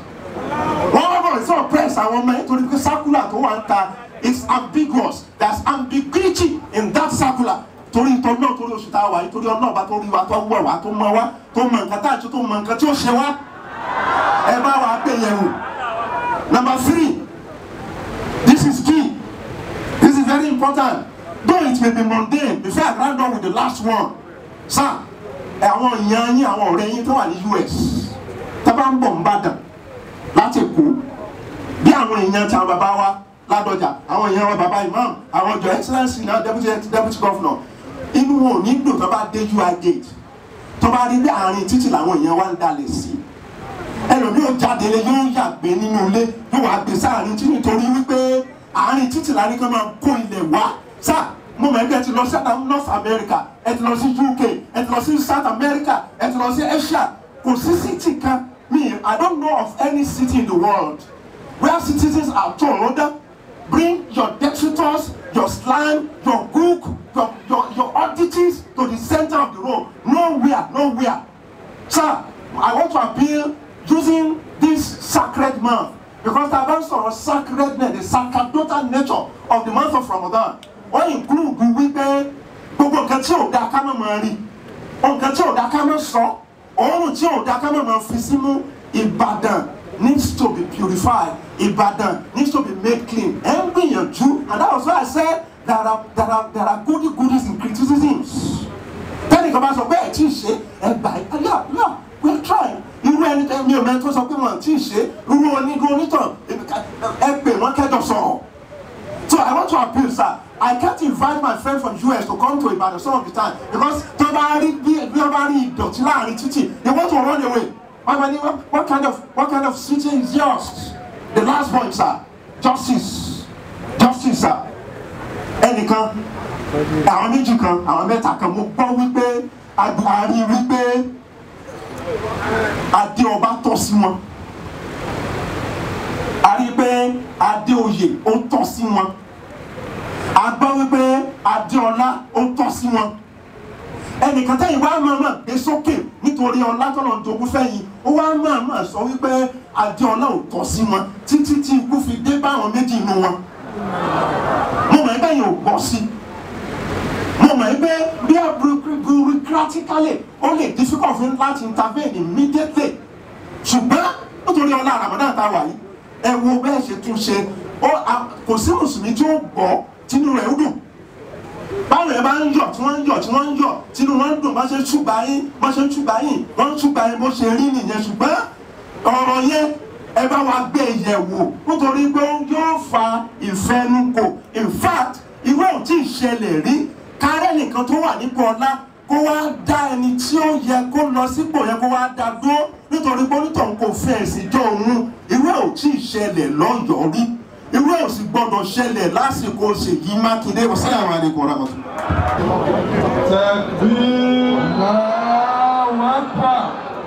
wọ́n wá bọ̀ sí oppress àwọn ọmọ yẹn torí pé circular tó wà ń ta is ambiguous there is ambiguity in that circular torí ìtọ́ náà torí oṣù tá a wà yìí torí ọ̀nà ọba tó rí wa tó wẹ̀ wá tó mọ wá tó mọ nǹkan tá a ṣe tó mọ nǹkan tí ó ṣe wá ẹ bá wa gbé yẹn wò number three this is key this is very important though it may be mundane before I round up with the last one sir àwọn èèyàn yín àwọn ọ̀rẹ́ yín tó wà ní US tá a bá ń bọ̀ ń bàdàn láti Èkó bí àwọn èèyàn tí àwọn bàbá wa ládọjà àwọn èèyàn wa bàbá imam àwọn ọjọ excellence náà deputy deputy governor inú wọn ò ní dùn tó bá dé UI gate tó bá rí bí àárín títì làwọn èèyàn wa ń dalẹ̀ sí ẹlòmíì ò jáde lé yóò yàgbé nínú ilé yóò wá gbé sáàrin tí nítorí wípé àárín títì la ní kí wọ́n máa kó ilẹ̀ wá sáà mo mọ̀ ẹgbẹ́ ti lọ sí North America ẹ ti lọ sí UK ẹ ti lọ sí South America ẹ ti lọ sí Asia kò sí city kan me I don't know of any city in the world where citizens are told bring your detritus your slime your gook your your your oddities to the center of the road nowhere nowhere sir I want to appeal using this sacred month because the bá ń sọ̀rọ̀ sacredness the sacerdotal nature of the month of Ramadan ó include wípé gbogbo nǹkan tí ò da ká má máa rí nǹkan tí ò da ká má sọ òórùn tí ò da ká má máa fi símú Ìbàdàn needs to be purified Ìbàdàn needs to be made clean ẹ ń gbìyànjú and that was why I said there are there are there are goody goodies in criticisms tẹ́nìkan bá sọ pé ẹ̀ tí ì ṣe ẹ gbà ẹ yà yà we are trying irú ẹni tẹ mi ò mẹ́rin tó sọ pé wọn tí ì ṣe irú onígun onítàn ẹ pè wọ́n kẹjọ sọ̀rọ̀ so I want to appeal sir I can't invite my friend from US to come to Ibadan some of the time because tó bá rí bí bí wọ́n bá rí ìdọ̀tí láàrin títì they want to run away wọ́n máa ní what kind of what kind of city is yours the last point sir justice justice sir ẹnìkan àwọn méjì kan àwọn mẹ́ta kan mo gbọ́ wípé àrí wípé adé ọba tọ́ sí wọn a rí pé adé oyè ó tọ́ sí wọn a gbọ́ wípé adéọlá ó tọ́ sí wọn ẹnìkan tẹ́yìn wá máa máa gbé sókè nítorí ọlá tọ́lọ̀ ń jogún fẹ́yìn ó wá máa máa sọ wípé adéọlá ò tọ́ sí wọn títí tí ikú fi dé bá àwọn méjì inú wọn mo mọ̀ ẹgbẹ́ yìí ò gbọ́ sí mo mọ̀ ẹgbẹ́ bí a bureaucratically ó lè difficult fún láti intervene immediately ṣùgbọ́n nítorí ọlá Ramadan tá a wà yìí ẹ wo bẹ́ẹ̀ ṣe tún ṣe kò sí mùsùlùmí tí ó gbọ́ tínú rẹ̀ ó dùn báwo ẹ bá ń yọ̀ tí wọ́n ń yọ̀ tí wọ́n ń yọ̀ tínú wọn ń dùn bá ṣe ń túbà yín bá ṣe ń túbà yín wọ́n ń túbà yín bó ṣe rí nìyẹn ṣùgbọ́n ọ̀rọ̀ yẹn ẹ bá wa gbé yẹ̀ wò nítorí pé yóò fa ìfẹnukò in fact ìwé ò tí ì ṣẹlẹ̀ rí kárẹ́ nìkan tó wà nípò ọlá kó wá dá ẹni tí ó yẹ kó lọ sípò yẹ kó wá dá dúró nítorí pé onítọ̀hún kò fẹ́ ẹ̀sìn jọ òun ìwé ò tí ì ṣẹlẹ̀ lọ́yọ̀ọ́ rí irú ẹ̀ ò sì gbọ́dọ̀ ṣẹlẹ̀ lásìkò Ṣèyí Mákindé wasalaamu aleykum wa rahmatulah. Takbir. Allahu Akbar.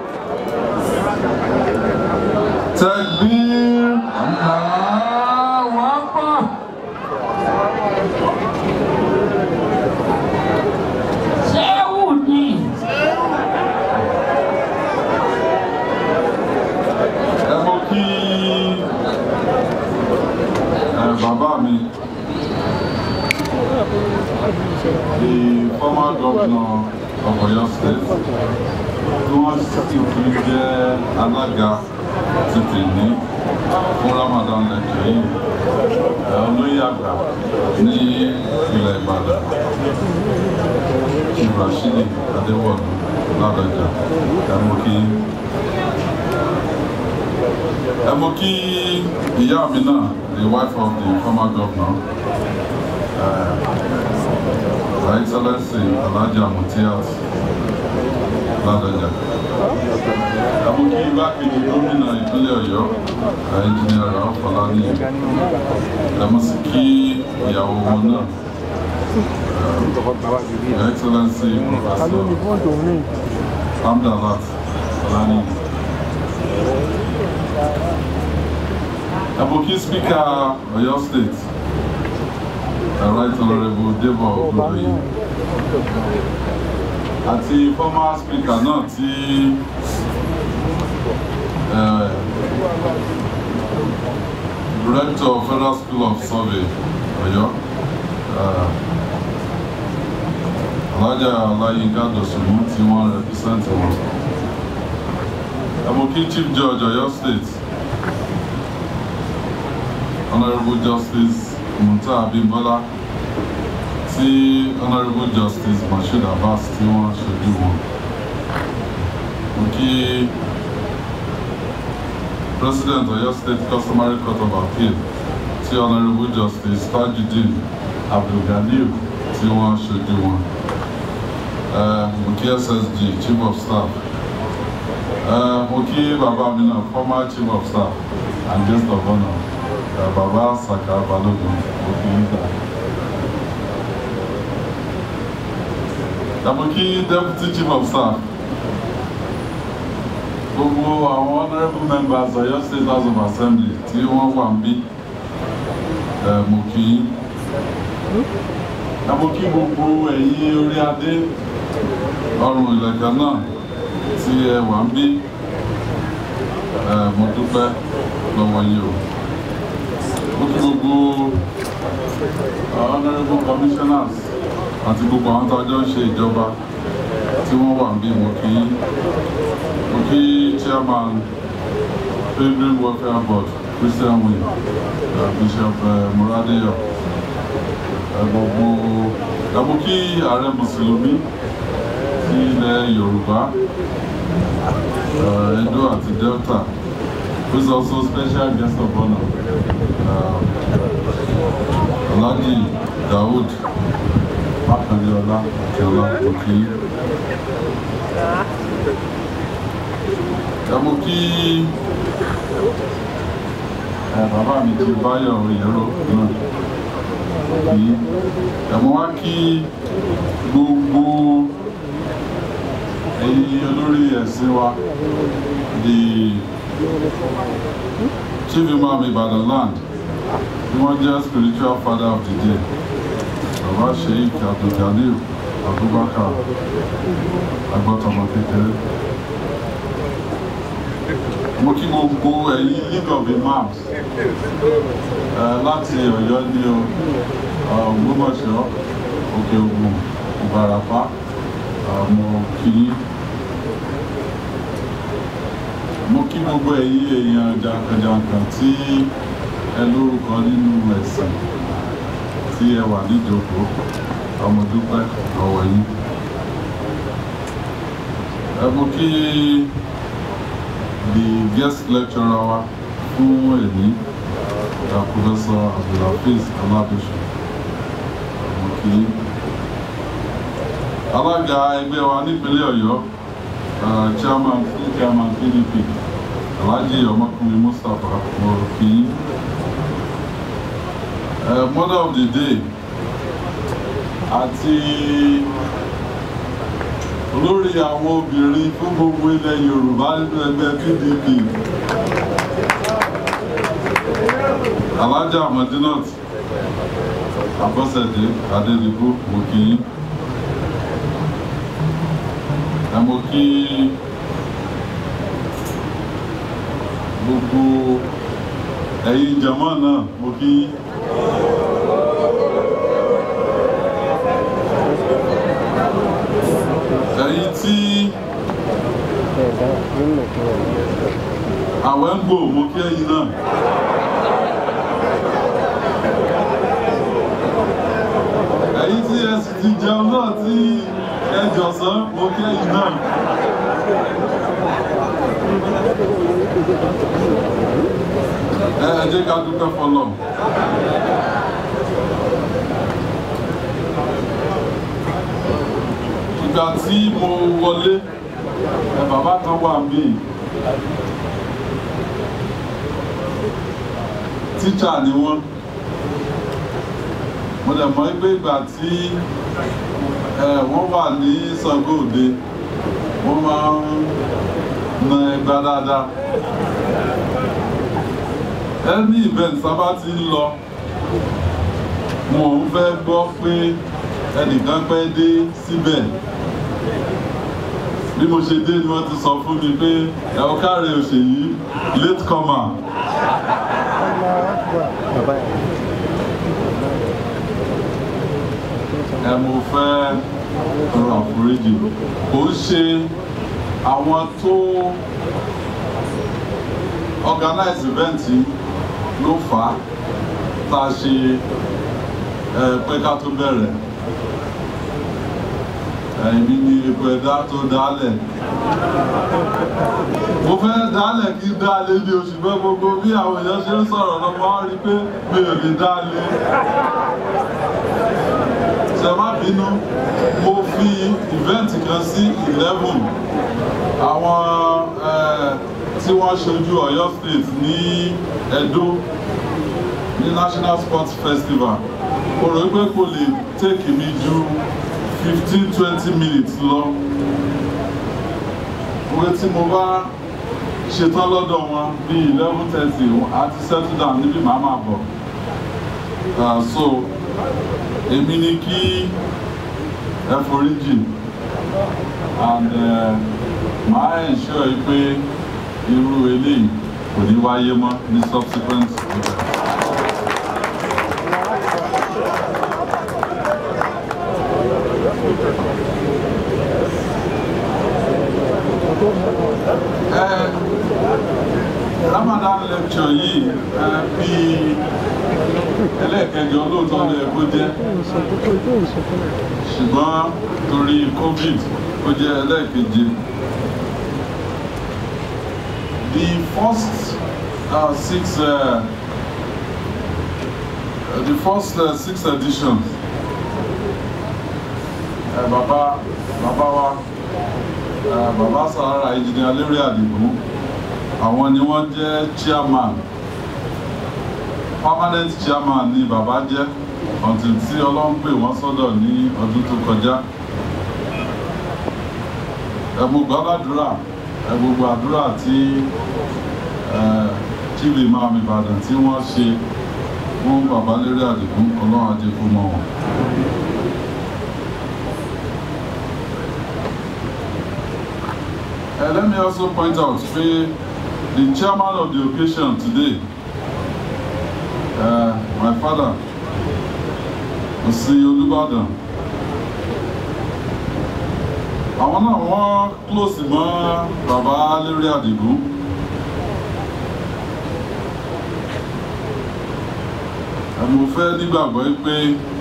Takbir. Allahu Akbar. Ṣéwù ni. Ẹ mọ kí ẹ bàbá mi the former governor of Oyo State tí wọ́n sì fi jẹ́ alága ti tèmi fún Ramadan lẹ́kẹ̀ẹ́ yìí ẹ olóyè àgbà ní ilẹ̀ Ìbàdàn Chief Rashidi Adéwọ̀lú Ládọjà ẹ mọ kí ẹ mọ kí ìyá mi náà the wife of the former governor uh, her excellency alhaja mutiat ládọjà ẹ mọ kí igbákejì gómìnà ìpínlẹ̀ Ọ̀yọ́ engineer Rauf Fọláníyì ẹ mọ sí kí ìyàwó wọn náà her excellency professor Hamdalat Fọláníyì. Aboki Speaker Oyo State, the Right Honorable Debo Ogundoyi. àti former speaker náà tí eh, director of federal school of survey ọ̀yọ́ eh, alhaja ọláyínká dọ̀sùnmù tí wọ́n represent wọn ẹ̀mọ́kí chief judge ọ̀yọ́ state honourable justice munta abimbola tí honourable justice moshood abbas tí wọ́n ṣojú wọn mo kí president ọ̀yọ́ state customary court of appeal tí honourable justice tajudeen abdulganiu tí wọ́n ṣojú wọn uh, mo kí ssg chief of staff uh, mo kí bàbá mi náà former chief of staff and guest of honour uh, bàbá saka balogun mo kí yín gbà. mo kí deputy chief of staff gbogbo àwọn honourable members ọ̀yọ́ state house of assembly tí wọ́n wà ń bí uh, mo kí yín mo kí gbogbo ẹ̀yin orí adé ọrùn ìlẹ̀kẹ̀ náà tí ẹ wà ń bí ẹ mo dúpẹ́ lọ́wọ́ yìí o mo kí gbogbo honourable commissioners àti gbogbo àwọn tó ọjọ́ ń ṣe ìjọba tí wọ́n wà ń bí mo kí mo kí chairman pilgrim welfare board christian wing uh, bishop uh, muradeyo gbogbo ẹ̀bùn kí ààrẹ mùsùlùmí sí ilẹ̀ yorùbá uh, edo àti delta who is also special guest of honour uh, alhaji daoud makandiola akiola òkè ẹ̀bùn kí bàbá mi ti báyọ̀ òyìnbó náà yìí ẹ̀mọ́ wá kí gbogbo ẹ̀yin olórí ẹ̀sìn wa the chief imam ibadan land tí wọ́n jẹ́ spiritual father of the day baba sheik abdulganiu abubakar agbọ́tọmọ kékeré mo kí gbogbo ẹ̀yin league of imams láti ọ̀yọ́ ní o ògbómọ̀ṣọ́ òkè ògùn ìbàràpá mo kí mo kí gbogbo ẹ̀yin èèyàn jàǹkànjàǹkàn tí ẹ lórúkọ nínú ẹ̀sìn tí ẹ wà níjókòó ọmọdúpẹ́ ọ̀wọ̀ yín ẹ mo kí the guest lecturer wa fún èmi uh, Professor Abdulhafiz Alabisu Amoki. Alága ẹgbẹ́ wa nípínlẹ̀ Ọ̀yọ́, uh, chairman fún chairman PDP, Alhaji Ọmọkùnrin Mustapha Moroki. Uh, mother of the day àti olórí àwọn obìnrin fún gbogbo ilẹ̀ Yorùbá nínú ẹgbẹ́ PDP. Alhaja Madinat Abọ́sẹ̀dé Adédìbò mo kí yín. Ẹ mo kí gbogbo ẹ̀yin jàmọ́ náà mo kí yín. Ẹ̀yin tí àwẹ̀ ń gbò mo kí ẹ̀yin náà. ẹ̀yin tí ẹ sì ti jẹun náà tí ẹ jọ̀sán mo kẹ́yìn náà. ẹ ẹ jẹ́ ká dúpẹ́ fọlọ́. ìgbà tí mo wọlé ẹ bàbá kan wà mí tíṣà ni wọ́n mo dẹ̀ mọ̀ pé ìgbà tí wọ́n wà ní Ṣàngó Òde wọ́n máa ń na ẹgbà dáadáa ẹni event sábà ti ń lọ wọn ò fẹ́ gbọ́ pé ẹnìkan pẹ́ dé síbẹ̀ bí mo ṣe dé ni wọ́n ti sọ fún mi pé ẹ̀ ọ́ káre òṣèyí late comer. ẹ mo fẹ́ rọ̀ àforíjì kò ń ṣe àwọn tó organize event ló fà á tá a ṣe ẹ pé ká tó bẹ̀rẹ̀ ẹ̀mí ni epo ẹ̀dá tó dálẹ̀ mo fẹ́ dálẹ̀ kí dálé ní oṣù mẹ́ gbogbo bí àwọn èèyàn ṣe ń sọ̀rọ̀ lọ máa ń rí pé mi ò lè dálé ṣe má bínú mo fi ìvẹ́ǹtì kan sí eleven àwọn tí wọ́n ṣojú Ọ̀yọ́ state ní Ẹdó ní National Sports Festival mo rò pé kò lè take mi ju fifteen twenty minutes lọ òwe tí mo bá ṣetán lọ́dọ̀ wọn bí eleven thirty àti settle down níbi màá máa bọ̀ so èmi ni kí ẹ foríjì and màá ensure yìí pé irú eléyìí kò ní wáyé mọ́ ní subsequent event. Ramadan lecture yìí bí ẹlẹ́ẹ̀kẹjọ lóòótọ́ ló yẹ kó jẹ́ ṣùgbọ́n torí covid ó jẹ́ ẹlẹ́ẹ̀keje the first uh, six uh, the first uh, six editions uh, bàbá bàbá wa uh, bàbá sàrà engineer Lérè Àdìgún àwọn ni wọ́n jẹ́ chairman permanent chairman ni bàbá jẹ́ until tí ọlọ́run pè wọ́n sọ́dọ̀ ní ọdún tó kọjá ẹ mo gbàdúrà ẹ gbogbo àdúrà tí chief imam Ìbàdàn tí wọ́n ṣe fún bàbá Lérè Àdìgún ọlọ́run ajé kó mọ́ wọn. Uh, let me also point out pé the chairman of the occasion today uh, my father Òsì Olúbàdàn àwọn náà wọ́n close mọ́ bàbá Lérè Àdìgún mo fẹ́ nígbàgbọ́ pé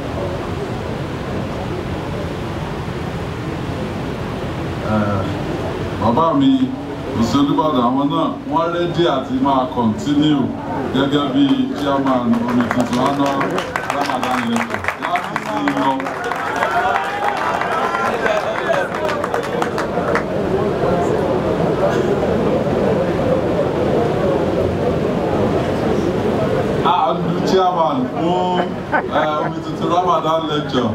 bàbá mi Òsì Olúbàdàn àwọn náà wọ́n rẹ́dí àti máa continue gẹ́gẹ́ bí chairman omi tuntun àná Ramadan lecture láti sí lọ. àlù chairman fún omi tuntun Ramadan lecture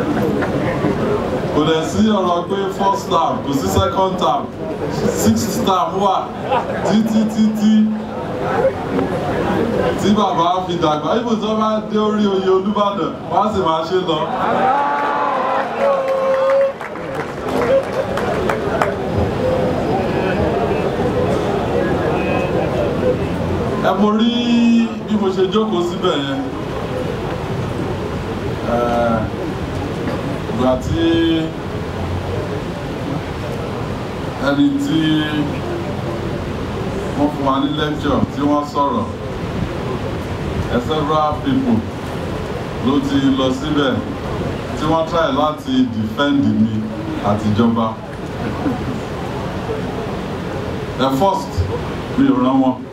kò dẹ̀ sí ọ̀rọ̀ pé first term kò sí second term sixth term wà títí títí tí bàbá fi dàgbà ibò tí wọ́n bá dé orí oyè Olúbàdàn wọ́n á sì máa ṣe lọ. ẹ mo rí bí mo ṣe jókòó síbẹ̀ yẹn ìgbà tí ẹni tí wọ́n fún wa ní lecture tí wọ́n sọ̀rọ̀ several people ló ti lọ síbẹ̀ tí wọ́n try láti defend mi àtijọba the first mi ò rán wọn.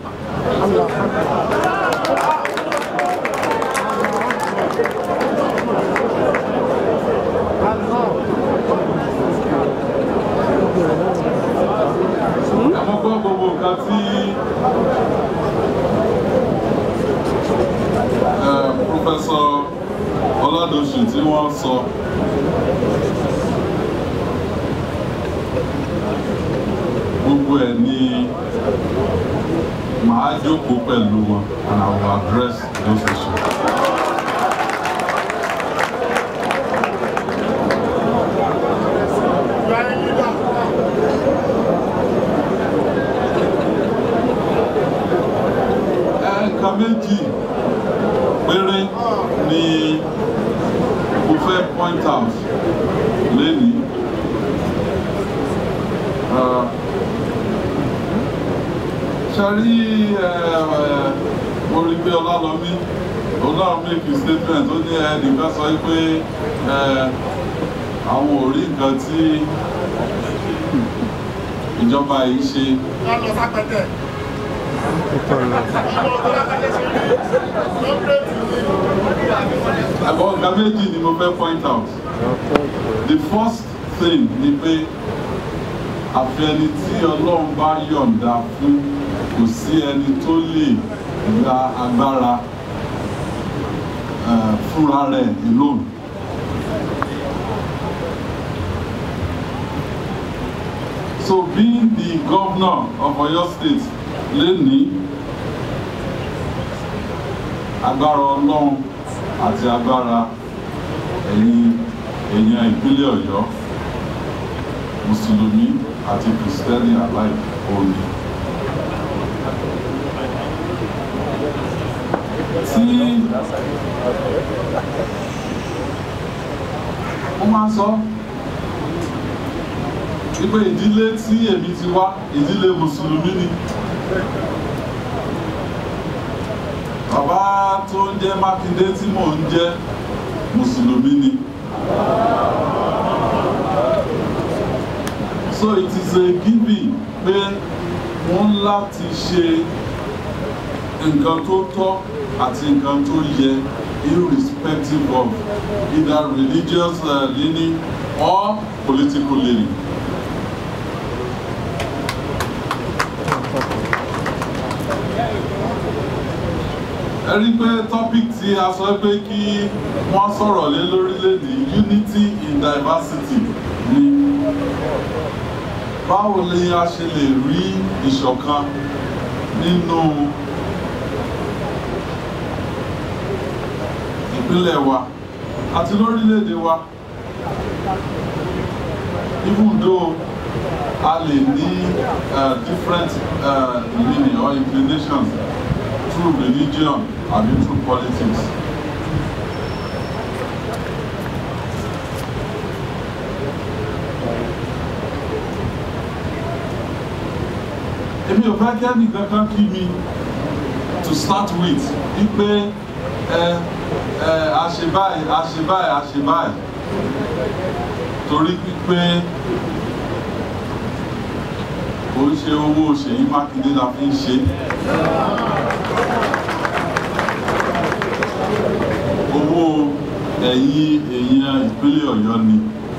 Àwọn gbọ́ gbogbo nǹkan tí Professor Ọládọ̀sù tí wọ́n sọ. Gbogbo ẹ̀ ni màá jókòó pẹ̀lú wọn and I will address those issues. lénìí. ṣe rí mo rí pé ọlálọ́mí òun náà make a statement ó ní ẹnìkan sọ pé àwọn ò rí nǹkan tí ìjọba yìí ṣe. àbọ̀ nǹkan méjì ni mo fẹ́ point out the first thing ni pé àfẹni tí ọlọ́run bá yọ̀ǹda fún kò sí ẹni tó lè gba agbára fúnra rẹ̀ alone. So being the governor of Oyo State lẹ́ni agbára ọlọ́run àti agbára ẹ̀yin èèyàn ìpínlẹ̀ Ọ̀yọ́ mùsùlùmí àti kìrìsìtẹ́nì alike òní. tí wọ́n máa ń sọ wípé ìdílé tí èmi ti wá ìdílé mùsùlùmí ni bàbá tó ń jẹ́ Mákindé tí mò ń jẹ́ mùsùlùmí ni. so it is a giving pé wọ́n láti ṣe nǹkan tó tọ́ àti nǹkan tó yẹ irrespective of either religious uh, leaning or political leaning. ẹ rí i pé topic tí a sọ pé kí wọ́n sọ̀rọ̀ lé lórílẹ̀‐èdè unity in diversity ni báwo ni a ṣe lè rí ìṣọ̀kan nínú ìpínlẹ̀ wa àti lórílẹ̀‐èdè wa even though a lè ní uh, different uh, meaning or inclinations through religion àbí through politics. èmi ò fẹ́ kí ẹnì kankan kí mi to start with wípé ẹ ẹ àṣebáyé àṣebáyé àṣebáyé torí pípé kò ń ṣe owó Ṣèyí Mákindé la fi ń ṣe. owó ẹ̀yin èèyàn ìpínlẹ̀ Ọ̀yọ́ ni.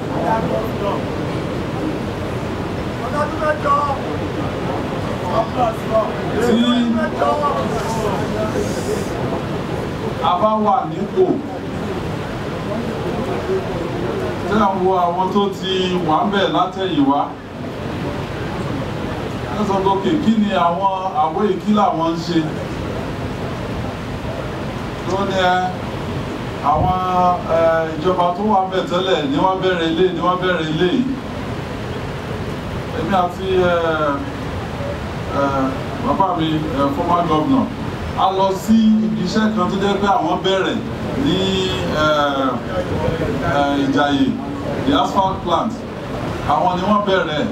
tí a bá wà nípò tí a wo àwọn tó ti wà ń bẹ̀ látẹ̀yìnwá ẹ sọ lókè kí ni àwọn àwọ̀ ìkí làwọn ń ṣe tó ní ẹ àwọn ìjọba tó wà ń bẹ̀ tẹ́lẹ̀ ni wọ́n bẹ̀rẹ̀ ilé ni wọ́n bẹ̀rẹ̀ ilé yìí èmi àti bàbá mi former governor a lọ sí iṣẹ́ kan tó jẹ́ pé àwọn bẹ̀rẹ̀ ní Ìjàyè the asphalt plant àwọn ni wọ́n bẹ̀rẹ̀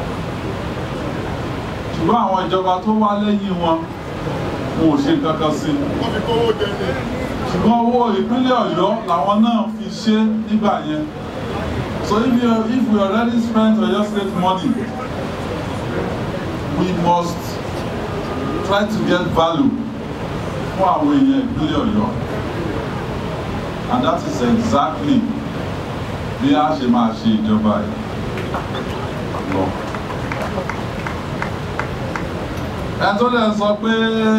ṣùgbọ́n àwọn ìjọba tó wá lẹ́yìn wọn wọn ò ṣe kankan sí ṣùgbọ́n owó ìpínlẹ̀ Ọ̀yọ́ làwọn náà fi ṣe nígbà yẹn so if you if we already spent Oyo State money we must try to get value fún àwọn èèyàn ìpínlẹ̀ Ọ̀yọ́ and that is exactly bí a ṣe máa ṣe ìjọba yìí lọ. ẹ tó lè sọ pé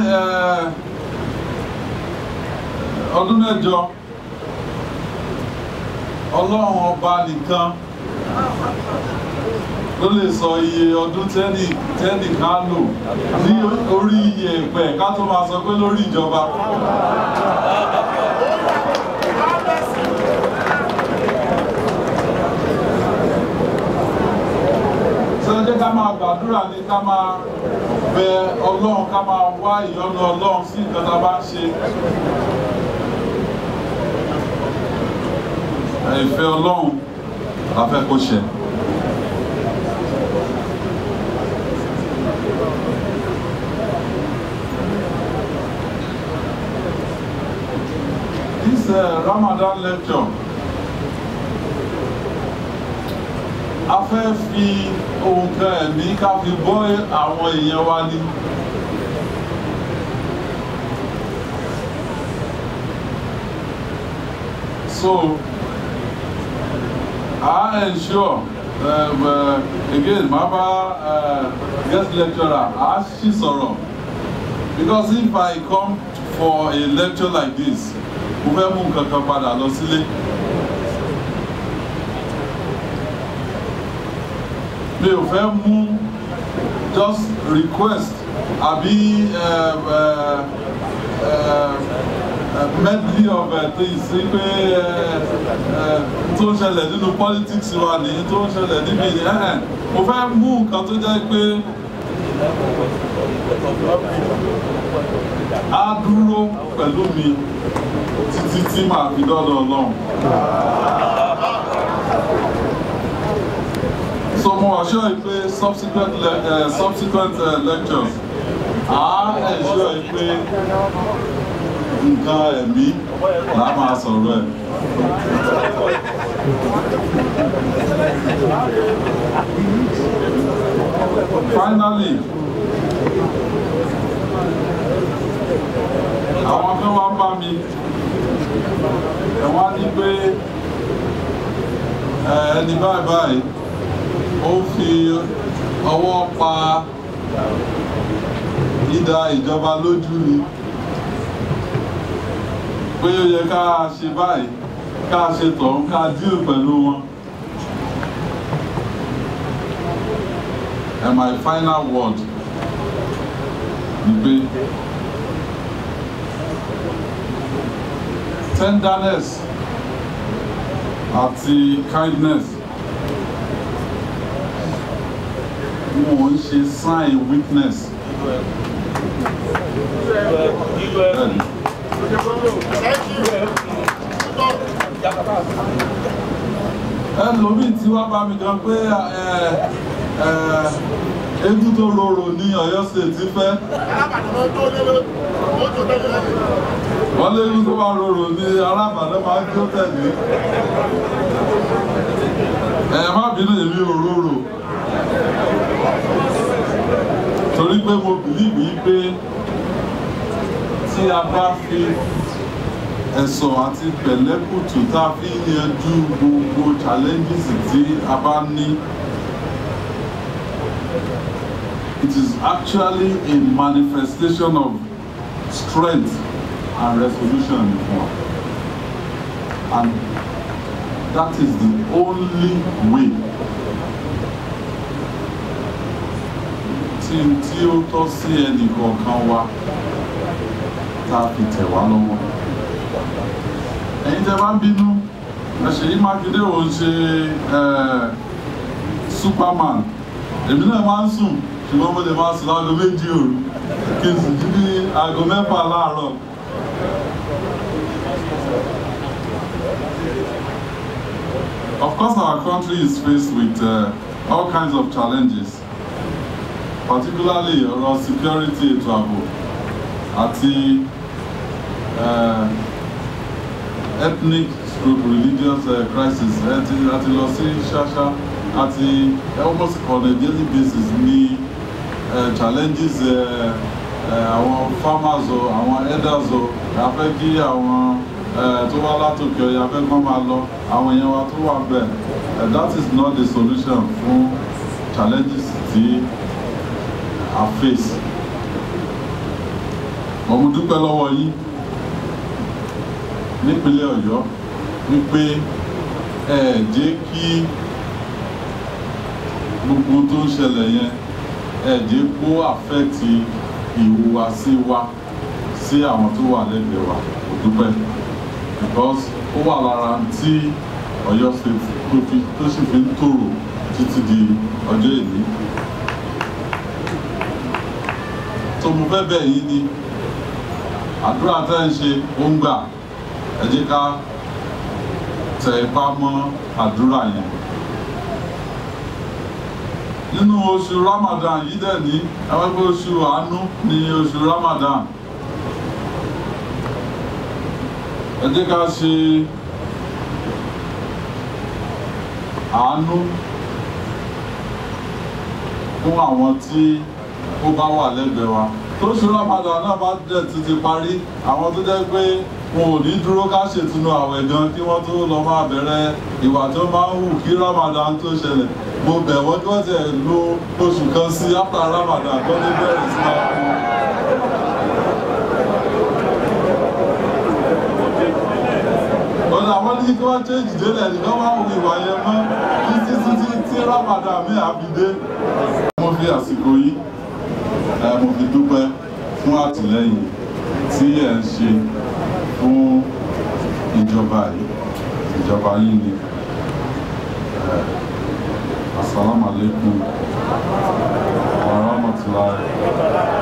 ọdún mẹ́jọ ọlọ́run ọba nìkan ló lè sọ iye ọdún tẹ́nì tẹ́nì ká lò ní orí iye ẹ̀pẹ̀ ká tó máa sọ pé lórí ìjọba. sọ́jọ́ ká máa gbàdúrà ní ká máa bẹ ọlọ́run ká máa wá ìyọ́nú ọlọ́run sí nǹkan tá a bá ń ṣe. ìfẹ́ ọlọ́run la fẹ́ kó ṣẹ. This uh, Ramadan lecture a fẹ́ fi ohun kan ẹ̀mí ká fi bọ́ àwọn èèyàn wa ní. So, I ensure, um, uh, again, Maba uh, guest lecturer, I she sọ̀rọ̀. Because if I come for a lecture like this, mo fẹ́ mú nǹkan kan padà lọ sílé. Mi ò fẹ́ mú just request àbí uh, uh, uh, uh, medley of uh, things sí pé tó ń ṣẹlẹ̀ nínú politics wa ní tó ń ṣẹlẹ̀ níbi ẹ̀hẹ̀n mo fẹ́ mú nǹkan tó jẹ́ pé á dúró pẹ̀lú mi títí tí màá fi dọ́dọ̀ ọlọ́run. So mo assure you pé subsequent le uh, subsequent uh, lectures á ensure you pé nǹkan ẹ̀mí là á máa sọ̀rọ̀ ẹ̀. Finally, àwọn kan wá bá mi ẹ̀ wá ní pé ẹni báyìí báyìí ó fi ọwọ́ pa ìdá ìjọba lójú ni pé ó yẹ ká ṣe báyìí ká ṣe tọ̀hún ká díò pẹ̀lú wọn. And my final word ni pé tenderness àti kindness wọn ò ń ṣe sign weakness. Bẹ́ẹ̀ni. ẹlòmíì tí wá bá mi gan pé eégún tó rorò ní Ọ̀yọ́ state fẹ́ wọ́n léégún tó bá rorò ní alábàdàn máa ń jó tẹ̀lé ẹ má bínú èmi ò rorò torí pé mo bìlíìbì pé tí a bá fi ẹ̀sọ̀ àti pẹ̀lẹ́kùtù tá a fi ń yanjú gbogbo challenges tí a bá ní. It is actually a manifestation of strength and resolution in one. And that is the only way tí tí ó tọ́ sí ẹnì kọ̀ọ̀kan wa tá a fi tẹ̀ wá lọ́wọ́ ẹ̀yin tẹ́ bá ń bínú Ṣèyí Mákindé ò ń ṣe superman èmi náà máa ń sùn ṣùgbọ́n mo lè máa sùn láago méjì òru kí n sì jí ní aago mẹ́fà láàárọ̀. Of course, our country is faced with uh, all kinds of challenges, particularly ọ̀rọ̀ security ètò ààbò àti uh, ethnic stroke religious uh, crisis àti àti lọ sí ṣáṣá àti almost on a daily basis ní uh, challenges àwọn uh, uh, farmers o àwọn elders o a fẹ́ kí àwọn tó wá látòkè ọ̀yà fẹ́ kọ́ máa lọ àwọn èèyàn wa tó wà bẹ́ẹ̀ that is not the solution fún challenges tí a face. mo dúpẹ́ lọ́wọ́ yín nípínlẹ̀ ọ̀yọ́ wípé ẹ jẹ́ kí gbogbo tó ń ṣẹlẹ̀ yẹn ẹ jẹ́ kó àfẹ́ẹ̀tì ìhùwàsí wa sí àwọn tó wà lẹ́gbẹ̀ẹ́ wa kò dúpẹ́ because ó wà lára tí ọ̀yọ́ state tó fi tó sì fi ń tòrò títí di ọjọ́ èní tó mo fẹ́ bẹ̀ yín ni àdúrà tẹ́ ń ṣe ó ń gbà ẹ jẹ́ ká tẹ ipá mọ́ àdúrà yẹn nínú oṣù ramadan yìí dẹ̀ ní àwọn ẹgbẹ́ oṣù àánú ní oṣù ramadan ẹ jẹ́ ká ṣe àánú fún àwọn tí ó bá wà lẹ́gbẹ̀ẹ́ wa tó ṣe ramadan náà bá dẹ̀ ti ti parí àwọn tó jẹ́ pé wọn ò ní dúró ká ṣètùnú àwẹ̀ gan kí wọ́n tó lọ máa bẹ̀rẹ̀ ìwà tó máa ń hù kí ramadan tó ṣẹlẹ̀ mo bẹ̀ wọ́n kí wọ́n ti lo oṣù kan sí after ramadan tó ní bẹ̀rẹ̀ sí máa kú. ọ̀nà àwọn ní kí wọ́n change délẹ̀ ní wọ́n máa ń hu ìwà yẹn mọ́ títí títí tí ramadan mi àfi dé. mo fi àsìkò yìí ẹ mo fi dúpẹ́ fún àtìlẹ́yìn tí ẹ̀ ń ṣe fún ìjọba yìí ìjọba yìí ni asalaamualeykum wa rahmatulahi